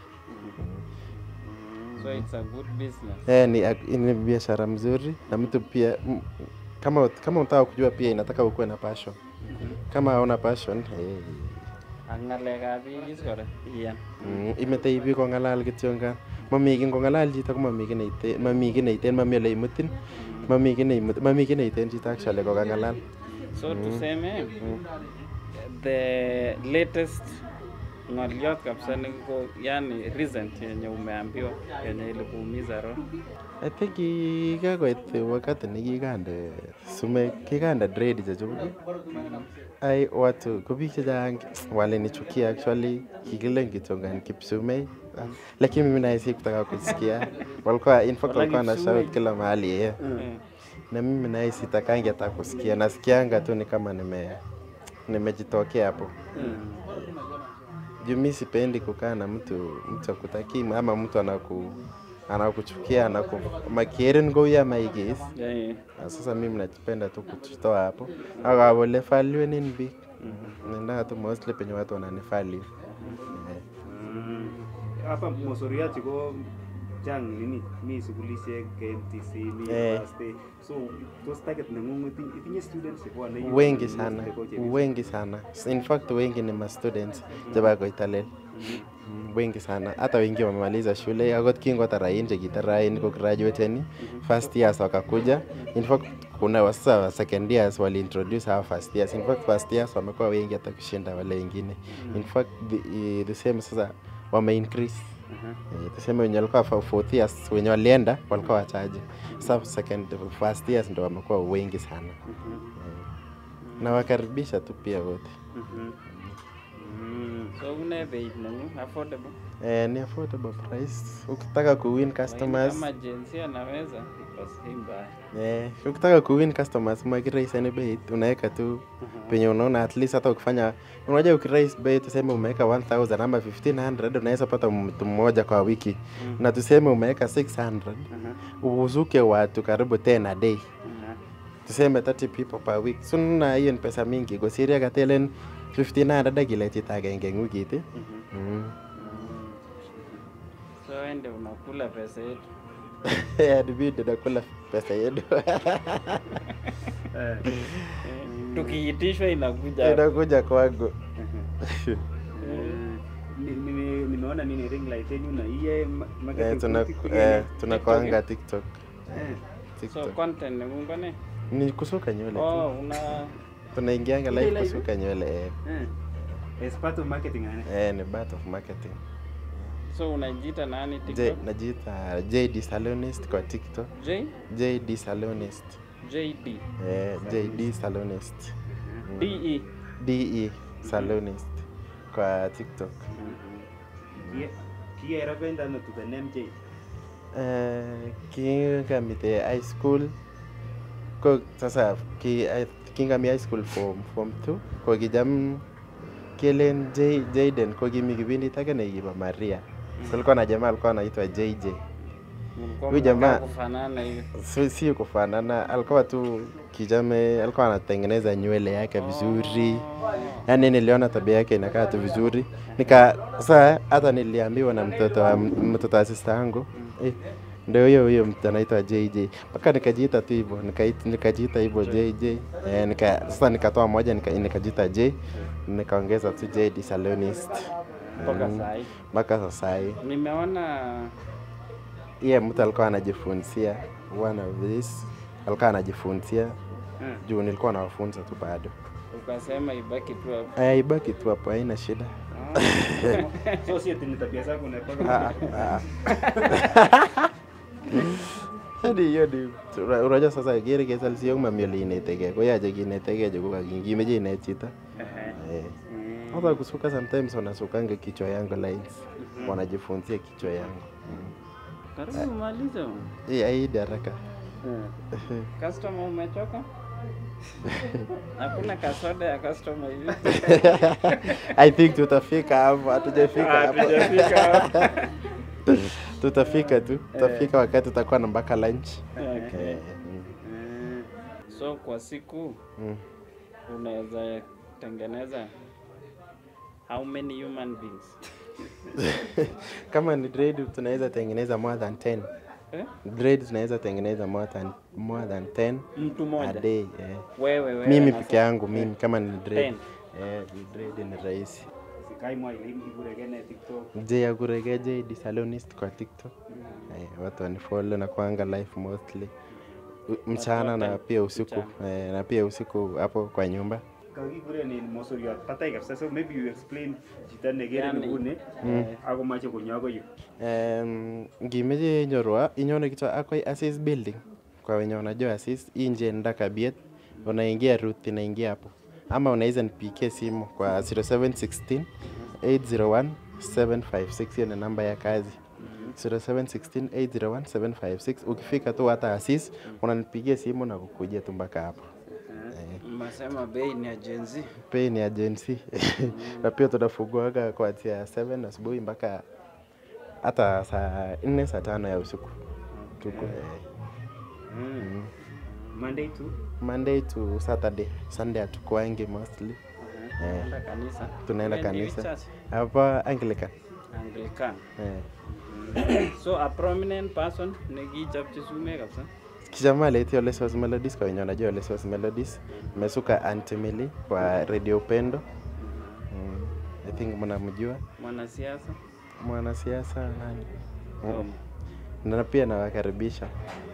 S2: So it's a good business.
S1: Eh, ni, ak- ni biashara mzuri na mtu pia m, kama kama unataka kujua pia inataka ukuwe na passion. Kama hauna passion eh,
S2: Ak ng'alekab biik kora iyan.
S1: mm, imetei biik kong'alal kityongan. Mami ki ngong'alal chito ko mami ki neiten, mami ki neiten, mami ole imutin. Mami ki neimut, mami ki neiten chito actually kokang'alal.
S2: So
S1: Mm.
S2: tuseme the latest ng'oliot kabisa niko yani recent yenye umeambiwa yenye ilikuumiza roho.
S1: I think kikakoit wakati nekikande sumek kikande dread chechuk ai watu ko biik chechang walinichukia actually kikilen kitongan kipsumei lakini mimi naye sikutaka kusikia walikuwa in fact
S2: Wala
S1: walikuwa na
S2: Kipsumei.
S1: shout kila mahali yeah.
S2: Mm.
S1: na mimi naye sitakangi hata kusikia nasikianga tu ni kama nime nimejitokea hapo juu mi sipendi kukaa na mtu mtu akutakii ama mtu anaku anakuchukia anaku makieren ngoya maigis
S2: Yeah, yeah.
S1: Na sasa mimi napenda tu kutoa hapo akawole value nini big nenda tu mostly penye watu wananivalue
S3: Hapa Mosoriati ko chang nini mi sukulishek KMTC mi
S1: Eh.
S3: university so tos target nengung itinye itinye students chebwone yu
S1: wengi
S3: kwenye
S1: sana
S3: university ko chebioso?
S1: wengi sana in fact wengi ni ma students chebo Koitalel Mm, wengi sana hata wengi wamemaliza shule akot kingotarain chekitarain ko graduateni first years wakakuja in fact kuna wa- sasa wa second years waliintroduce hawa first years in fact first years wamekuwa wengi hata kushinda wale wengine in fact the, eh, the same sasa wame increase Eh, tuseme wenye walikuwa fa- fourth years wenye walienda walikuwa wachache sasa second first years ndo wamekuwa wengi sana Eh, na wakaribisha tu pia wote
S2: Mhm. Mm. So une beit nengung affordable.
S1: eh, ni affordable price ukitaka kuwin
S2: Lakini
S1: customers
S2: Kama Gen Z anaweza iko si mbaya.
S1: eh, ukitaka kuwin customers makiraisani beit unaweka tu penye unaona at least hata ukifanya unajua ukiraise bei tuseme umeweka 1000 ama 1500 unaweza pata mtu mmoja kwa wiki na tuseme umeweka 600 uzuke watu karibu 10 a day tuseme 30 people per week so na hiyo ni pesa mingi kosiria katelen 1500 akile chito agenge eng wikit eh. mm.
S2: So ende unakula pesa yetu.
S1: adibidi nakula pesa yetu
S2: Tukiitishwa inakuja.
S1: inakuja kwangu
S3: Ni- nime- nimeona nini ring light yenu na iye ma-
S1: Eh,
S3: marketing
S1: tuna-
S3: policy
S1: eh,
S3: kwenye-
S1: tunakwanga tiktok
S3: Eh.
S2: So
S1: tiktok
S2: content nengung ko ne?
S1: ni kusuka nywele
S2: Oh,
S1: tu
S2: una
S1: tunaingianga
S3: Ile
S1: live
S3: live?
S1: kusuka nywele eh.
S3: Eh. As part of marketing ane.
S1: eh, ni part of marketing
S2: so unajiita nani
S1: J,
S2: TikTok?
S1: najiita jd salonist kwa tiktok
S2: J
S1: jd salonist
S2: JD.
S1: eh, jd salonist
S2: DE.
S1: DE salonist kwa TikTok.
S3: Kikerependa ano to the name J?
S1: Eh, kingamite high school ko sasa ki, I- kingami high school form form 2 ko kijam kelen J, Jayden ko kimi kipindit ake nekibo Maria so alikuwa na jamaa alikuwa anaitwa JJ
S2: Mlikuwa
S1: huyu
S2: mnakaa
S1: jamaa
S2: kufanana hivi.
S1: si, si kufanana alikuwa tu kijame alikuwa anatengeneza nywele yake vizuri yaani niliona tabia yake inakaa tu vizuri nika saa hata niliambiwa na mtoto wa mtoto wa sista yangu eh, ndio huyo huyo mtu anaitwa JJ mpaka nikajiita tu hivyo nikait- nikajiita hivyo JJ eh, nika, sasa nikatoa moja nika, nikajiita J nikaongeza tu J the salonist
S2: Mpaka
S1: Mm,
S2: saa hii.
S1: mpaka sasa hii
S2: Nimeona
S1: iye mtu alikuwa anajifunzia one of this alikuwa anajifunzia
S2: Hmm.
S1: juu nilikuwa nawafunza tu bado
S2: ukasema ibaki tu hapo.
S1: aya ibaki tu hapo haina shida
S3: So si ati ni tabia zako
S1: Ah,
S3: unapaka.
S1: ah, ah. hadi hiyo ni una- unajua sasa kere kesal siyok mami ole inetekee koyache kinetekee chu kokakimeche inet chito Eh. hata kusuka sometimes wanasukanga kichwa yangu lines wanajifunzia kichwa yangu
S2: Karibu malize.
S1: Eh, aidi haraka
S2: Customer umechoka? Hakuna kasoda ya customer hivi.
S1: I think tutafika hapo, hatujafika
S2: Ah,
S1: hapo.
S2: hatujafika hapo.
S1: tutafika tu, tutafika wakati tutakuwa na mpaka lunch.
S2: Okay.
S1: Eh,
S2: Mm. So kwa siku
S1: mm.
S2: unaweza tengeneza how many human beings?
S1: Kama ni dread tunaweza tengeneza more than 10.
S2: Eh?
S1: Dread tunaweza tengeneza more than more than 10
S2: Mtu mmoja?
S1: a day. Eh.
S2: Wewe, wewe
S1: Mimi
S2: na
S1: peke
S2: sa-
S1: yangu mimi kama ni dread.
S2: 10.
S1: Eh, ni dread ni rahisi.
S3: Sikai mwa ile iburegene TikTok.
S1: J ya kurege J the salonist kwa TikTok. Eh, watu wanifollow na kuanga live mostly. U- Mchana na
S2: wote
S1: pia usiku eh, na pia usiku hapo kwa nyumba.
S3: Kakikure ni mosoriot patai kabisa so maybe you explain chito nekere
S2: Yani,
S3: nguni
S1: Mm.
S3: ako mache konyo akoi yu.
S1: Um, ngimeche inyorwa inyone kityo akoi Assis building kwa wenye wanajua Assis inje ndakabiet unaingia route inaingia hapo ama unaweza nipigie simu kwa 0716 801 756 hiyo ni namba ya kazi 0716 801 756 ukifika tu hata Assis unanipigia simu na kukujia tu mpaka hapo
S2: Mnasema bei ni ya Gen Z.
S1: pay ni agency na pia tunafunguaga kuanzia 7 asubuhi mpaka hata saa nne saa tano ya usiku tuko eh,
S3: Mm. Monday to
S1: Monday to Saturday. Sunday hatukuangi mostly. Eh,
S2: Unaenda kanisa.
S1: tunaenda
S2: Wewe ni
S1: kanisa
S2: church?
S1: hapa Anglican.
S2: Anglican.
S1: Eh.
S2: so a prominent person nekichopchi sumek kabisa.
S1: Kijamaa leti Ole Source Melodies kwa wenye wanajua Ole Source Melodies. Mesuka Aunty Milly kwa Radio Upendo. Mm, I think mnamjua
S2: Mwanasiasa.
S1: mwanasiasa nani?
S2: Oh.
S1: Na pia nawakaribisha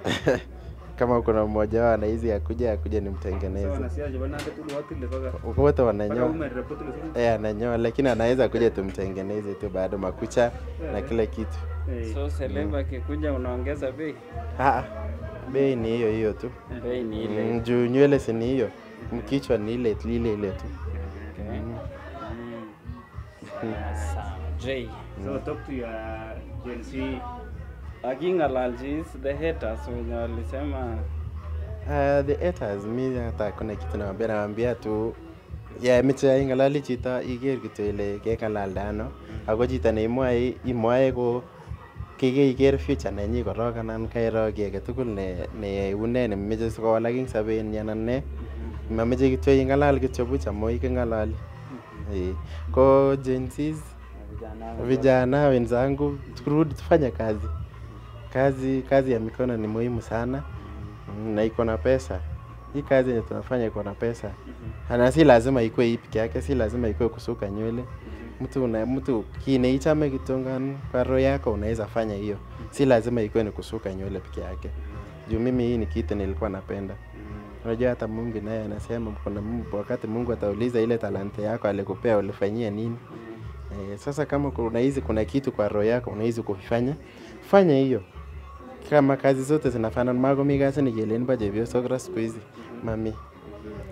S1: kama kuna mmoja wao anaizi akuja akuja
S3: so
S1: nimtengeneze.
S3: wanasiasa jabana hata tu watu ile paka.
S1: Wote
S3: Paka
S1: wananyoa.
S3: ume report ile siku.
S1: Eh, ananyoa lakini anaweza kuja tumtengeneze tu bado makucha na kila kitu.
S2: So celeb akikuja unaongeza bei?
S1: Ah, bei ni hiyo hiyo tu.
S2: Bei ni ile.
S1: Mm, juu nywele si ni hiyo, mkichwa ni ile ile ile tu.
S2: Okay.
S1: Mm.
S2: Mm. Sawa. J.
S3: So talk to your Gen Z.
S2: Aking'alalchi the haters wenye walisema
S1: Uh, the haters mi hata kuna kitu nawambia nawambia tu ya meche ing'alali chito iker kityo ile keng'alalda ano ako chito neimwoe imwoe ko kikeiker future nenyi korok anan kairo ki age tugul ne ne une nemeche sikowalak ing sobenyi anan ne mameche kityo ing'alal kityo buch amu iking'alali Eh, ko Gen Zs vijana wenzangu turudi tufanye kazi kazi kazi ya mikono ni muhimu sana Mm, na iko na pesa hii kazi yenye tunafanya iko na pesa na si lazima ikuwe hii peke yake si lazima ikuwe kusuka nywele mtu una, mtu kineichame kitongan kwa roho yako unaweza fanya hiyo si lazima ikuwe ni kusuka nywele peke yake juu mimi hii ni kitu nilikuwa napenda unajua hata mungu naye anasema kuna Mungu- wakati mungu atauliza ile talanta yako alikupea ulifanyia nini Eh, sasa kama unahisi kuna kitu kwa roho yako unahisi kufanya fanya hiyo kama kazi zote zinafanana makomi kasi nikelen bo chepyosok ra siku hizi mami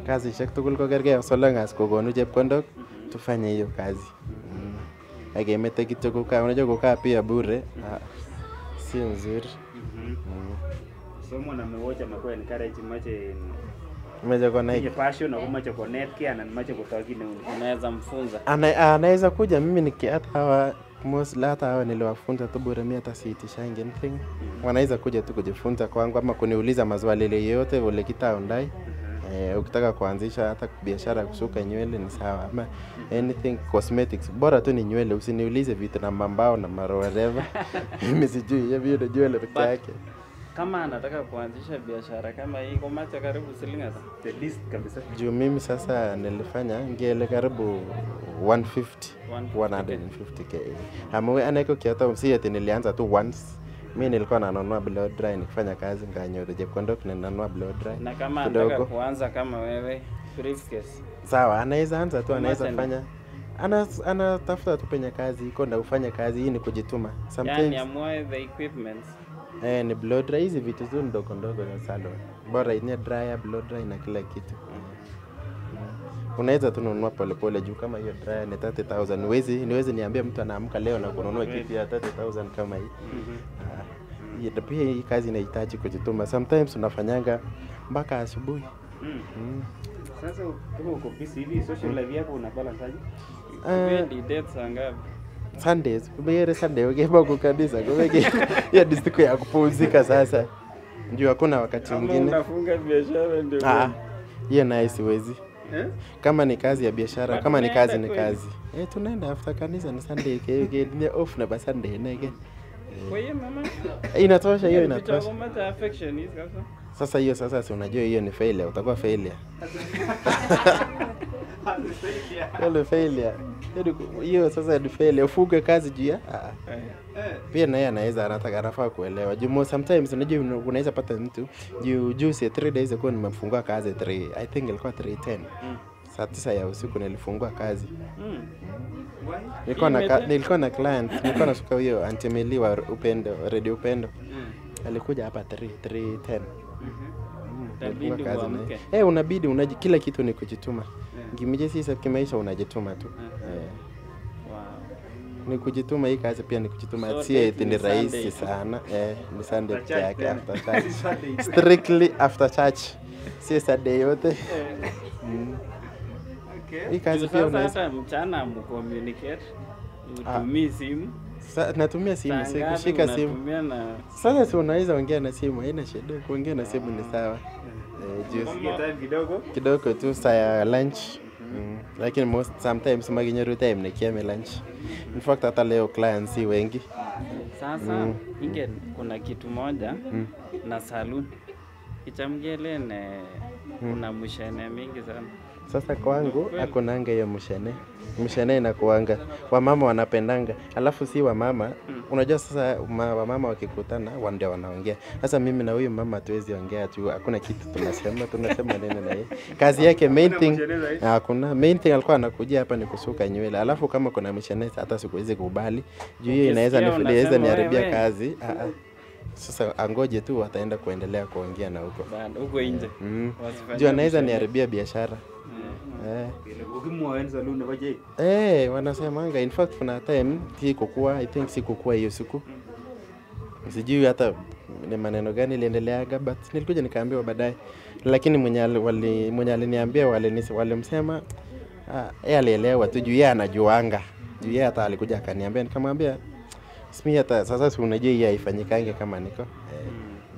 S1: kasisiek tugul ko kergei so long as kokonu chepkondok tufanye hiyo kazi mm. akemete kityo kukaa unajua kukaa pia bure ah, sio nzuri mm.
S3: so mwanaume wote amekuwa encourage mache
S1: Moja konai
S3: tinye passion ako mache konetkei anan mache kotoi kit neu ni.
S2: unaweza mfunza
S1: Ana- anaweza kuja mimi niki hata hawa mostly hata hawa niliwafunza tu bure, mimi hata siitishangi anything. Wanaweza kuja tu kujifunza kwangu ama kuniuliza maswali yoyote ule kitaondai. Eh, ukitaka kuanzisha hata biashara ya kusuka nywele ni sawa, ama anything cosmetics, bora tu ni nywele. Usiniulize vitu na mambao na maro whatever. mimi sijui hiyo hiyo ni nywele peke
S2: But-
S1: yake.
S2: kama anataka kuanzisha biashara kama hii komache karibu siling ata
S3: the least kabisa
S1: Juu mimi sasa nilifanya ngele karibu 150 150k. Amwe anaiko kiata si ati nilianza tu once. Mimi nilikuwa nanunua blow dry nikifanya kazi nganyoa chepkondok ninanunua blow dry.
S2: na kama anataka
S1: kidogo.
S2: kuanza kama wewe briefcase
S1: Sawa, anaweza anza tu, anaweza
S2: Umesema.
S1: fanya ana anatafuta tu penye kazi iko na ufanye kazi. Hii ni kujituma.
S2: yani
S1: Sometimes
S2: amue the equipments
S1: eh, ni blow dry, hizi vitu tu ndogo ndogo za salon. Bora ine dryer, blow dry na kila kitu. Unaweza tu nunua polepole juu kama hiyo dryer ni 30000 niwezi niwezi niambia mtu anaamka leo na kununua kitu ya 30000 kama hii. Ah, hii- na pia hii kazi inahitaji kujituma. Sometimes unafanyanga mpaka asubuhi.
S3: Mm.
S1: Mm.
S3: Sasa kama uko busy hivi social life yako una balance aje?
S1: Ah,
S2: Kipendi dates angapi
S1: Sundays, kumegere Sunday ukienda kwa kanisa, kumege hiyo ni siku ya kupumzika sasa. Juu hakuna wakati
S2: kama
S1: mwingine.
S2: unafunga biashara ndio
S1: Ah, hiyo naye siwezi.
S2: Eh?
S1: Kama ni kazi ya biashara,
S2: But
S1: kama ni
S2: unaenda
S1: kazi ni
S2: kweli?
S1: kazi. Eh, tunaenda after kanisa ni Sunday ke ke ni off na ba Sunday nege.
S2: kwa hiyo mama
S1: Inatosha hiyo
S2: Vitu
S1: inatosha.
S2: komache affection hizi kabisa
S1: Sasa hiyo sasa si unajua hiyo ni failure, utakuwa failure. Hiyo ni failure. Hiyo ni- Hiyo sasa ni failure. Ufuge kazi juu ya ah.
S2: Eh.
S1: pia naye anaweza anataka anafaa kuelewa juu mo- sometimes unajua una- unaweza pata mtu juu juzi 3 days ago nimefungua kazi 3 i think ilikuwa 310
S2: Mm.
S1: saa tisa ya usiku nilifungua kazi
S2: Mm.
S1: nilikuwa na ka-
S2: Imete-
S1: nilikuwa na client nilikuwa nasuka huyo antimeli wa upendo radio upendo
S2: Mm.
S1: alikuja hapa 3 310 Mm,
S2: Itabidi
S1: nilifungua kazi na
S2: uamke.
S1: yeye. Eh, unabidi unaji, kila kitu ni kujituma kimije sisa kimaisha unajituma tu eh.
S2: Wow.
S1: ni kujituma hii kazi pia ni kujituma
S2: So
S1: si
S2: date
S1: eti
S2: ni
S1: ni rahisi
S2: Sunday tu.
S1: sana eh, ni Sunday
S3: After
S1: peke
S3: church
S1: yake
S3: then.
S1: after church
S3: Sunday.
S1: strictly after church si Sunday yote mm. hii kazi
S2: Juu
S1: pia
S2: sasa
S1: unaweza
S2: hata mchana mcommunicate
S1: Ah.
S2: utumii simu
S1: Sa, natumia simu
S2: Saa
S1: si
S2: ngapi
S1: kushika simu
S2: unatumia na
S1: sasa si unaweza ongea na simu haina shida kuongea na simu ni sawa eh, juu
S3: Usikie time kidogo.
S1: kidogo tu saa ya lunch mm. lakini most sometimes makinyoru time nikiame lunch in fact hata leo clients si wengi
S2: sasa
S1: Mm.
S2: ingen kuna kitu moja
S1: Mm.
S2: na saloon ichamgelene kuna mshene mingi sana
S1: Sasa kwangu
S2: Kweli.
S1: akunanga hiyo mshene. Mshene inakuanga wamama wanapendanga, alafu si wamama
S2: Mm.
S1: unajua sasa ma, wamama wakikutana wa ndio wanaongea. Sasa mimi na huyu mama hatuwezi ongea tu, hakuna kitu tunasema, tunasema nini na yeye. Kazi yake main
S3: Hakuna
S1: thing
S3: mshene zaidi?
S1: hakuna main thing alikuwa anakujia hapa ni kusuka nywele, alafu kama kuna mshene hata sikuwezi kubali juu hiyo inaweza
S2: Ukisikia
S1: nifiliza
S2: unasema
S1: niharibia
S2: wewe.
S1: kazi. Ah, ah. Sasa angoje tu wataenda kuendelea kuongea na huko
S2: Bado, huko nje
S1: mm.
S2: Wasifanyie
S1: juu anaweza
S2: mshene.
S1: niharibia biashara
S2: Mm.
S1: eh.
S3: Ukimwoa saloon na baje.
S1: Eh, wanasemanga in fact kuna time si kukua, I think si kukua hiyo siku. Sijui hata ni maneno gani iliendeleaga but nilikuja nikaambiwa baadaye. Lakini mwenye ali- wali mwenye aliniambia walinisi- walimsema ah, yeye alielewa tu juu yeye anajuanga. Juu yeye hata alikuja akaniambia nikamwambia simi hata sasa si unajua hii haifanyikange kama niko. Eh,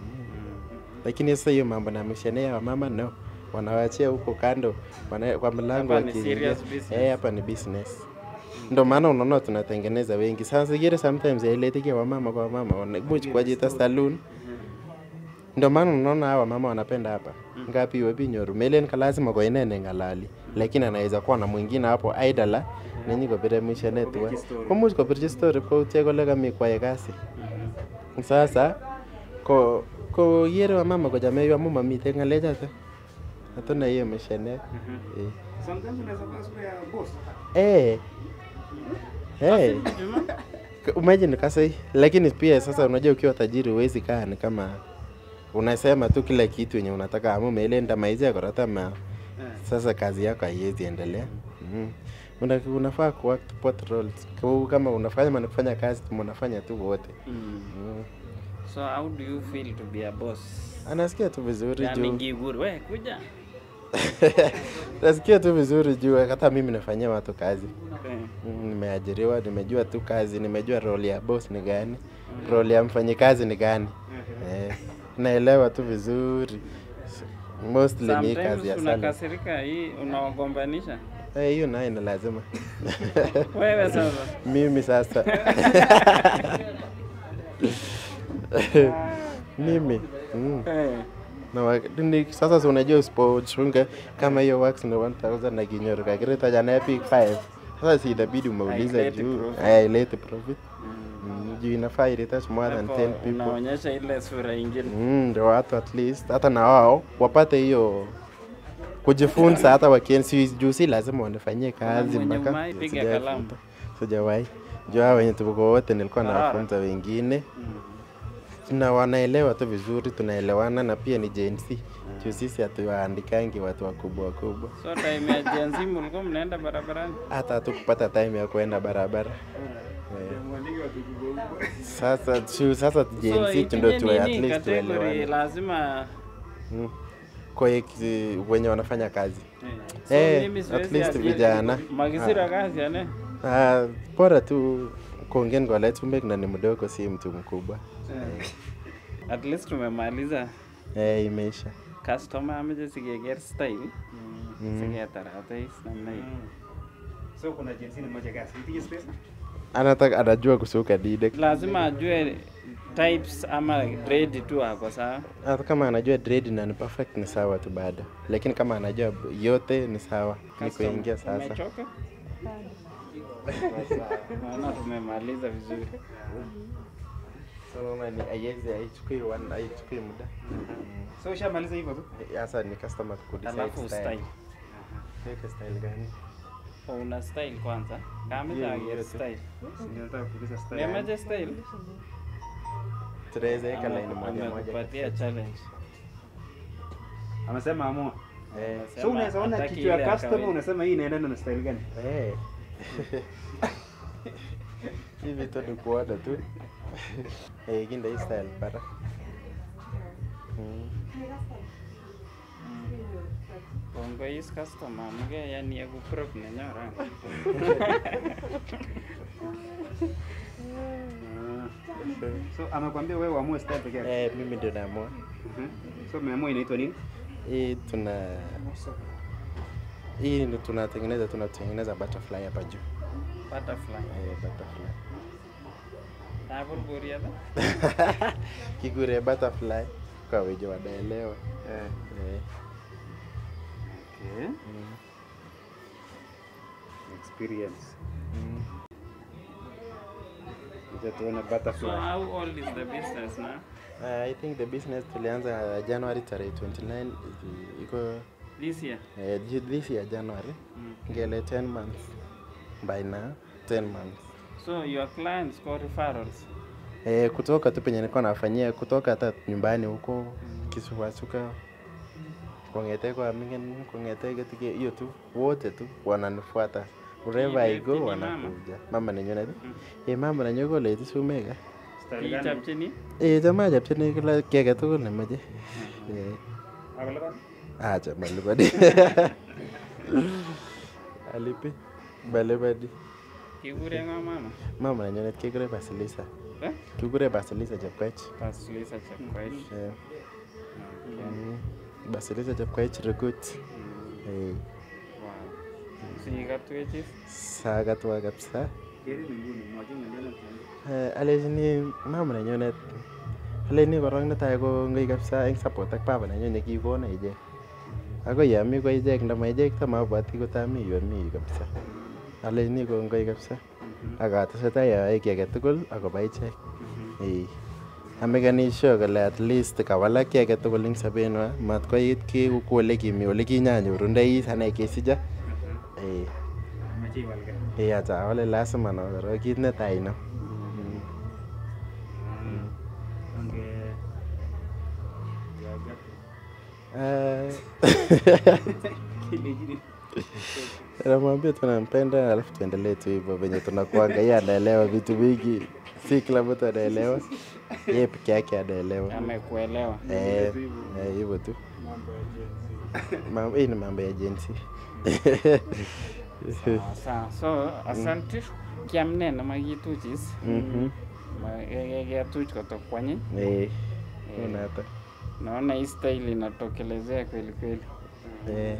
S1: lakini sasa hiyo mambo na mishenea wa mama no wanawachia huko kando wana, kwa mlango
S2: Hapa ni
S1: wakiingia.
S2: serious business.
S1: Eh, hapa ni business ndo maana unaona tunatengeneza wengi sasa zingine sometimes yailetikia wamama kwa wamama wanamuch kwa jita saloon ndo maana unaona hawa mama wanapenda hapa ngapi webinyoru melen ka lazima kwa inene ngalali lakini anaweza kuwa na mwingine hapo aidala nenyi kopire mishenetwa
S3: Kopirchi story.
S1: komuch kopirchi story koutie kole kami kwae kasi sasa ko ko yere wamama kochame amu mamite ng'alechoto hatuna hiyo mishene eh.
S3: Sometimes unaweza kuwa sura ya boss.
S1: Eh. Eh. K- Imagine kasa lakini pia sasa unajua ukiwa tajiri huwezi kaa ni kama unasema tu kila kitu yenye unataka amu melenda maizia korata ma Sasa kazi yako haiwezi endelea. Mm. Una, unafaa ku both roles. Kwa- Kama unafanya ama kufanya kazi, mnafanya tu wote.
S2: Mm.
S1: Mm.
S2: So how do you feel to be a boss?
S1: Anasikia tu vizuri
S2: Yani
S1: juu.
S2: Giguru, we kuja.
S1: Nasikia tu vizuri juu hata mimi nafanyia watu kazi.
S2: Eh.
S1: Mm, Nimeajiriwa, nimejua tu kazi, nimejua role ya boss ni gani, role ya mfanyikazi ni gani. Eh, naelewa tu vizuri. Mostly ni hii kazi
S2: Sometimes
S1: ya sana.
S2: unakasirika hii unawagombanisha.
S1: Eh, hiyo nayo ni lazima.
S2: Wewe sasa.
S1: Mimi sasa. Mimi. Mm.
S2: Eh.
S1: Na wa- ni, sasa si unajua usipochunga kama hiyo wax ni 1000 na kinyoru kakireta jana epic 5 sasa si itabidi umeuliza
S2: Haileti
S1: juu
S2: profit.
S1: haileti profit Mm, juu inafaa iretouch more than
S2: Hapo
S1: 10 people
S2: Unaonyesha ile sura ingine.
S1: Mm, ndio watu at least hata na wao wapate hiyo kujifunza hata wakiensi juu si lazima wanafanyie kazi
S2: mwenye
S1: mpaka
S2: umai, piga
S1: Sijawahi
S2: kalamu.
S1: funza. sijawahi juu hao wenye tuko wote nilikuwa
S2: Barara.
S1: nawafunza wengine na wanaelewa tu vizuri tunaelewana na pia ni Gen Z juu sisi hatuwaandikangi watu wakubwa wakubwa
S2: So time ya Gen Z mlikuwa mnaenda barabarani?
S1: hata hatukupata time ya kuenda barabara Eh, sasa juu sasa Gen
S2: So
S1: Z ndio
S2: ikija
S1: tuwe at
S2: nini
S1: least
S2: category
S1: tuelewane
S2: lazima
S1: Mm. kwa hiki- wenye wanafanya kazi
S2: So
S1: Eh,
S2: mimi
S1: at
S2: siwezi
S1: least
S2: akili-
S1: vijana
S2: Magisira
S1: Ah.
S2: kazi ane.
S1: Ah, bora tu kuongea kwa Letumbek na ni mdogo, si mtu mkubwa.
S2: At least tumemaliza
S1: Eh, imeisha.
S2: customer ameche sikeker style
S1: Mm.
S2: siketaratais namna hii.
S3: So kuna jinsi ni moja gasi. Ipigie space.
S1: Anataka anajua kusuka dide.
S2: Lazima ajue types ama grade tu ako sawa.
S1: Hata kama anajua dread na ni perfect ni sawa tu bado, lakini kama anajua yote ni sawa, ni
S2: Customer,
S1: kuingia sasa.
S2: Umechoka? Sasa, Naona tumemaliza vizuri.
S1: So mama ni haiwezi haichukui one haichukui muda.
S3: So ushamaliza hivyo tu?
S1: Sasa ni customer kudecide
S2: Alafu
S1: style.
S2: style.
S1: Weka style gani?
S2: Oh, una style kwanza. Kama
S1: Hiyo
S2: yeah,
S1: yote.
S2: style.
S3: Ninataka kuuliza style.
S2: Niamaje style?
S1: Tunaweza weka line
S2: Ame-
S1: moja moja.
S2: amekupatia challenge.
S3: Amesema amua.
S1: Eh.
S3: So unaweza ona
S2: hataki
S3: kichwa
S2: ile
S3: ya
S2: ya
S3: customer
S2: kawaida.
S3: unasema hii inaendana na style gani?
S1: Eh. Hivi tu ni kuona tu. Eh, kinda hii style para. Mm.
S2: Kongoi customer amuke yani eku prop nenyora.
S3: So amekwambia wewe uamue style pekee yake.
S1: Eh, mimi ndio naamua.
S3: Mhm. So umeamua inaitwa nini?
S1: Hii tuna hii ndio tunatengeneza tunatengeneza butterfly hapa juu.
S2: Butterfly.
S1: Eh, butterfly.
S2: Tabur buriada.
S1: Kigure butterfly kwa wejo wanaelewa.
S3: Eh.
S1: Eh.
S3: Okay.
S1: Mm.
S3: Experience.
S1: Mm.
S3: Acha tuone
S2: So
S3: butterfly.
S2: how old is the business now?
S1: Uh, I think the business tulianza January tarehe 29 iko- iko
S2: This year?
S1: eh, ju- this year January
S2: Mm.
S1: ngele 10 months by now 10 months
S2: So your clients call referrals.
S1: eh, kutoka tu penye nilikuwa nafanyia kutoka hata nyumbani huko Kisuwasuka kongete kwa mingen kongete katika hiyo tu wote tu wananifuata wherever I go
S2: Ni mama?
S1: wanakuja mama nenyone tu eh mama nenyo ko leti sumeka
S3: Style gani?
S2: Kichapchini?
S1: eh jamaa japchini kila kiy age tugul nemoche eh
S3: Akalipan?
S1: acha malipadi alipi balipadi
S2: Kikure ngo mama?
S1: mama nenyonet kekure Basilisa
S2: Eh?
S1: kikure Basilisa Chepkoech
S2: Basilisa Chepkoech.
S1: Eh. Mm. Basilisa Chepkoech Rukut Eh,
S2: Wow. Sikatwechis?
S1: sakatwa kabisa
S3: Keri ni nguni, mwache ng'alionot nguni.
S1: Eh, alechini mama nenyonet aleni korok netai ko ngoi kabisa eng support ak baba nenyo nekikona ichek akoi yami ko ichek ndama ichek tamabwati kotami yu ami yu kabisa alechini kongoi kabisa akatesetai ayoe ki age tugul akobo ichek Eh. amekani sure kole at least kawalak ki age tugul eng sobenwa mat koit ki ku ole kimi ole kinyanyorundoi ane kesija Eh.
S3: Mache iwalge.
S1: Eh, acha awale lazima no korok kit netai no
S3: Onge- Yaga.
S1: Eh,
S3: Kelejini.
S1: namwambia tunampenda alafu tuendelee tu hivyo venye tunakuanga yeye anaelewa vitu vingi si kila mtu anaelewa yeye peke yake anaelewa
S2: amekuelewa
S1: Eh, eh, hivyo tu Mambo- hii ni mambo ya jensi
S2: sawa sawa so asante kiamnene makituchis
S1: Mhm.
S2: ketuch kotokwanyi
S1: Eh, una hata
S2: naona hii style inatokelezea kweli kweli
S1: Eh.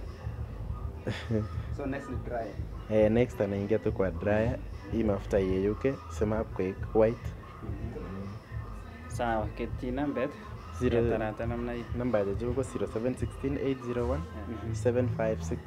S3: So next ni dry.
S1: Eh, next anaingia tu kwa dryer hii mafuta iyeyuke sema hapo kwa white
S2: sawa ketyi nambet
S1: Zero-
S2: ketarata namna hii
S1: namba ya juu ko 0716 756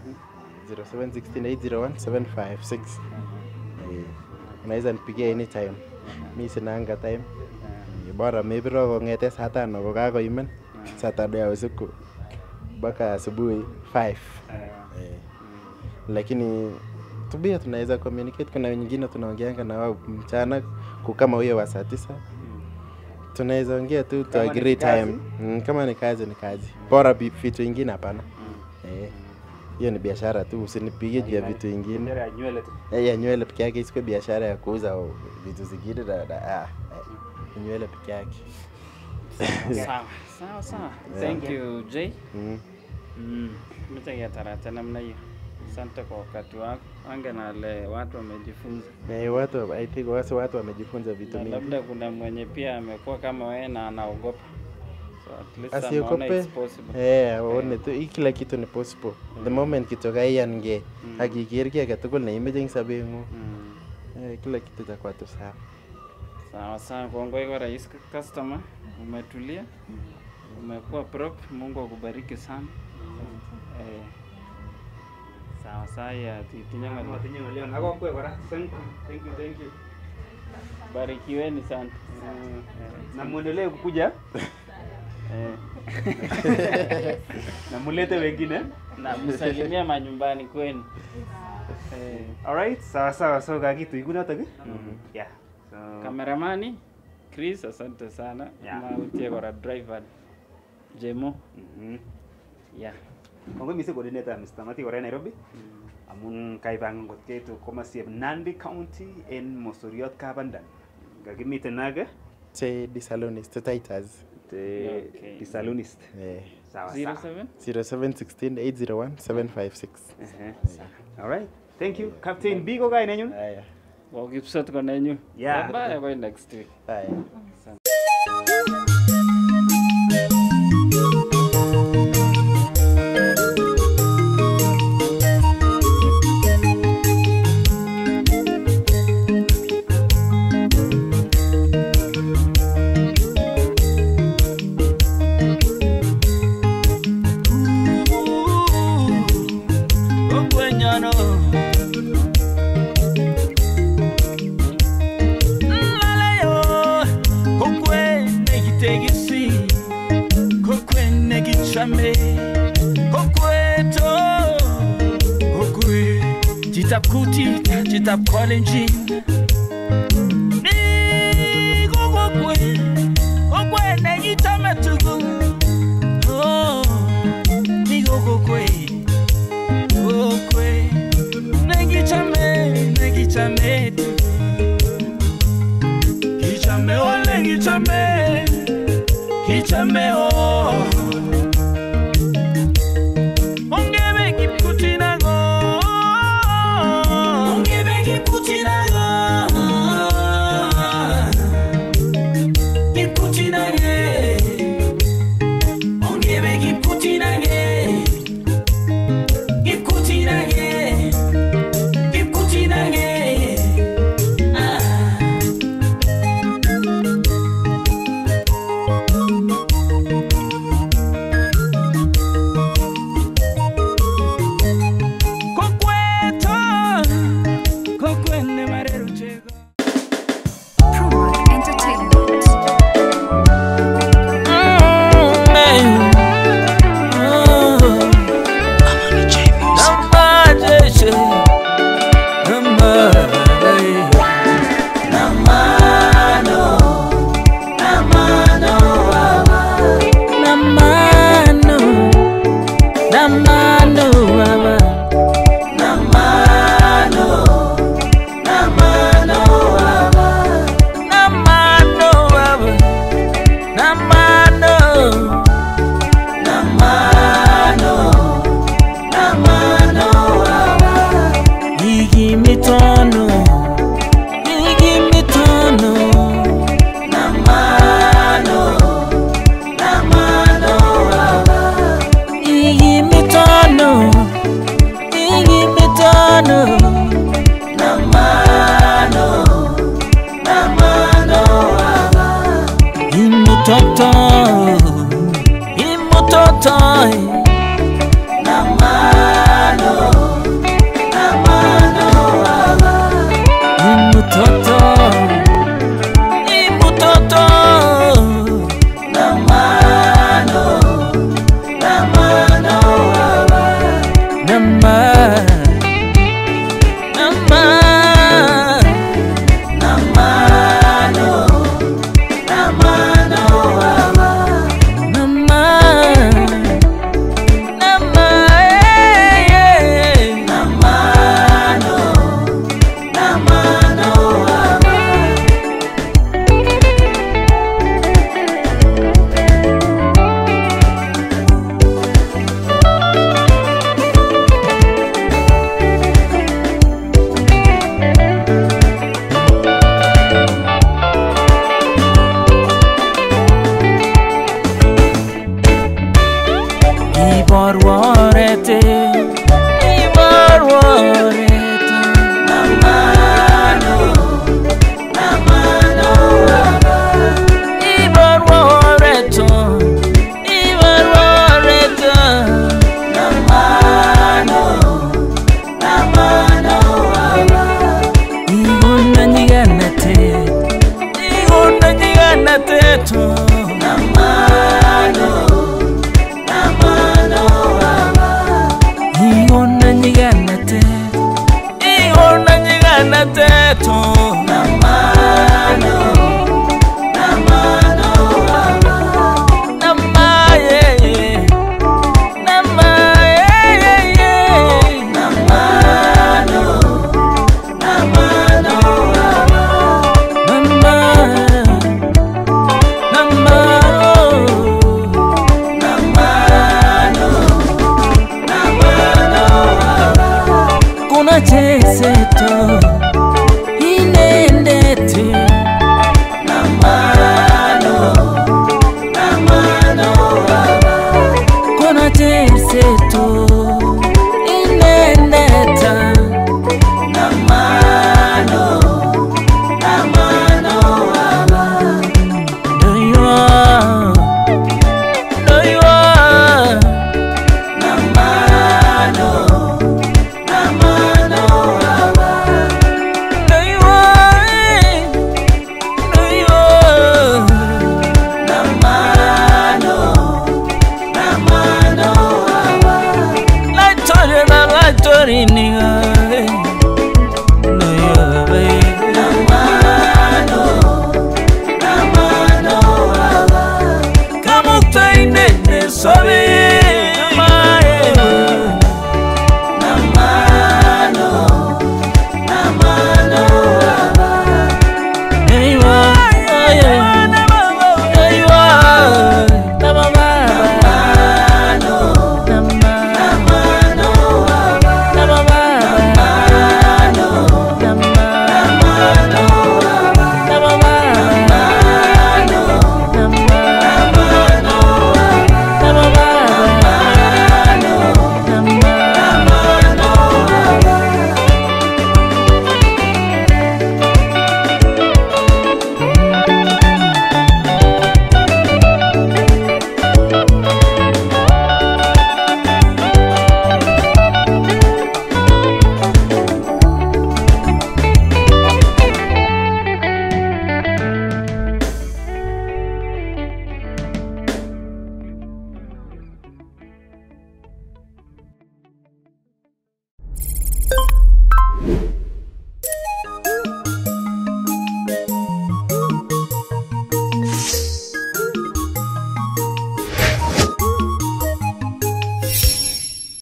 S1: 0716 756 Eh, unaweza nipigia anytime mi sinanga time Eh, bora mebiro kong'ete saa tano kokakoimen saa tano ya usiku mpaka asubuhi 5 Eh, lakini tubia tunaweza communicate kuna nyingine tunaongeanga na wao mchana ku- kama huyo wa saa tisa tunaweza ongea tu to
S3: Kama ni
S1: agree
S3: kazi?
S1: time mm, kama ni kazi ni kazi bora bi- vitu ingine hapana Eh, hiyo ni biashara tu usinipigie juu ya vitu ingine
S3: Biashara ya nywele tu.
S1: Eh, ya nywele peke yake isikuwe biashara ya kuuza o- vitu zingine na, na, ah, eh, ni nywele peke yake
S2: sawa sawa sawa
S1: Yeah.
S2: thank you j
S1: Mm.
S2: mm. mcha ketarata namna hiyo asante kwa wakati wako ange nale watu wamejifunza
S1: Eh, watu I think wasi watu wamejifunza vitu
S2: na
S1: mingi
S2: labda kuna mwenye pia amekuwa kama wewe na anaogopa so at least ameona
S1: asiogope
S2: it's possible
S1: eh aone tu hii kila kitu ni possible the moment kitoka iyange akiker ki agetugul neimeche eng sobeng'ung eh, kila kitu itakuwa tu sawa
S2: sawa sawa kongoi kwa rais customer umetulia umekuwa prop mungu akubariki sana eh, sawa sawa ya titinye ng'olyo.
S3: Tinye ng'olyo. Ako kwe kora. Thank you. Thank you. Thank you.
S2: barikiweni sana
S3: Na muendelee kukuja. Na mulete wengine.
S2: na msalimia manyumbani kwenu eh,
S3: Alright, sawa sawa. So kakitu iko notok. eh? Yeah. So
S2: kameramani chris asante sana
S3: Yeah.
S2: mautie kora driver jemo yeah
S3: Kongoi mising coordinator Mr. Mati kora en Nairobi. Amun kaipangan kot keitu komasieb Nandi County en Mosoriot Kabandan. Kakimiten ake
S1: che disalonist titas
S3: te
S2: Okay.
S3: disalonist.
S1: eh
S3: Sawa
S2: Zero
S3: sawa.
S2: seven
S1: 0716 801 756
S3: Ehe, sawa. Alright. Thank you. Captain B ko kainenyun.
S1: haya
S2: wakipsot konenyu
S3: Yeah.
S2: bye koi next week
S1: haya
S12: okwenyano mmalayo kokwe negitegesi kokwe negichame kokweto kokwe chitap kutit chitap kolenjin ni kokokwe kokwe negichame tugul Oh, ni kokokwe kokwe negichame negichame kichame ole kichame kichame o ongebe kipkutinago ongebe kipkutinago kipkutinage ongebe kipkutinage kipkutinage kipkutinage ah. imutoto imutoto namano namano baba imutoto imutoto namano namano baba nama nama namano namano baba nama nama eh, namano namano baba Iborworete Iborworete Namano Namano Iborworeto Iborworeto Namano Namano Igonna nyiganate Igonna nyiganate to Namano namano baba igona nyigana te igona nyigana te to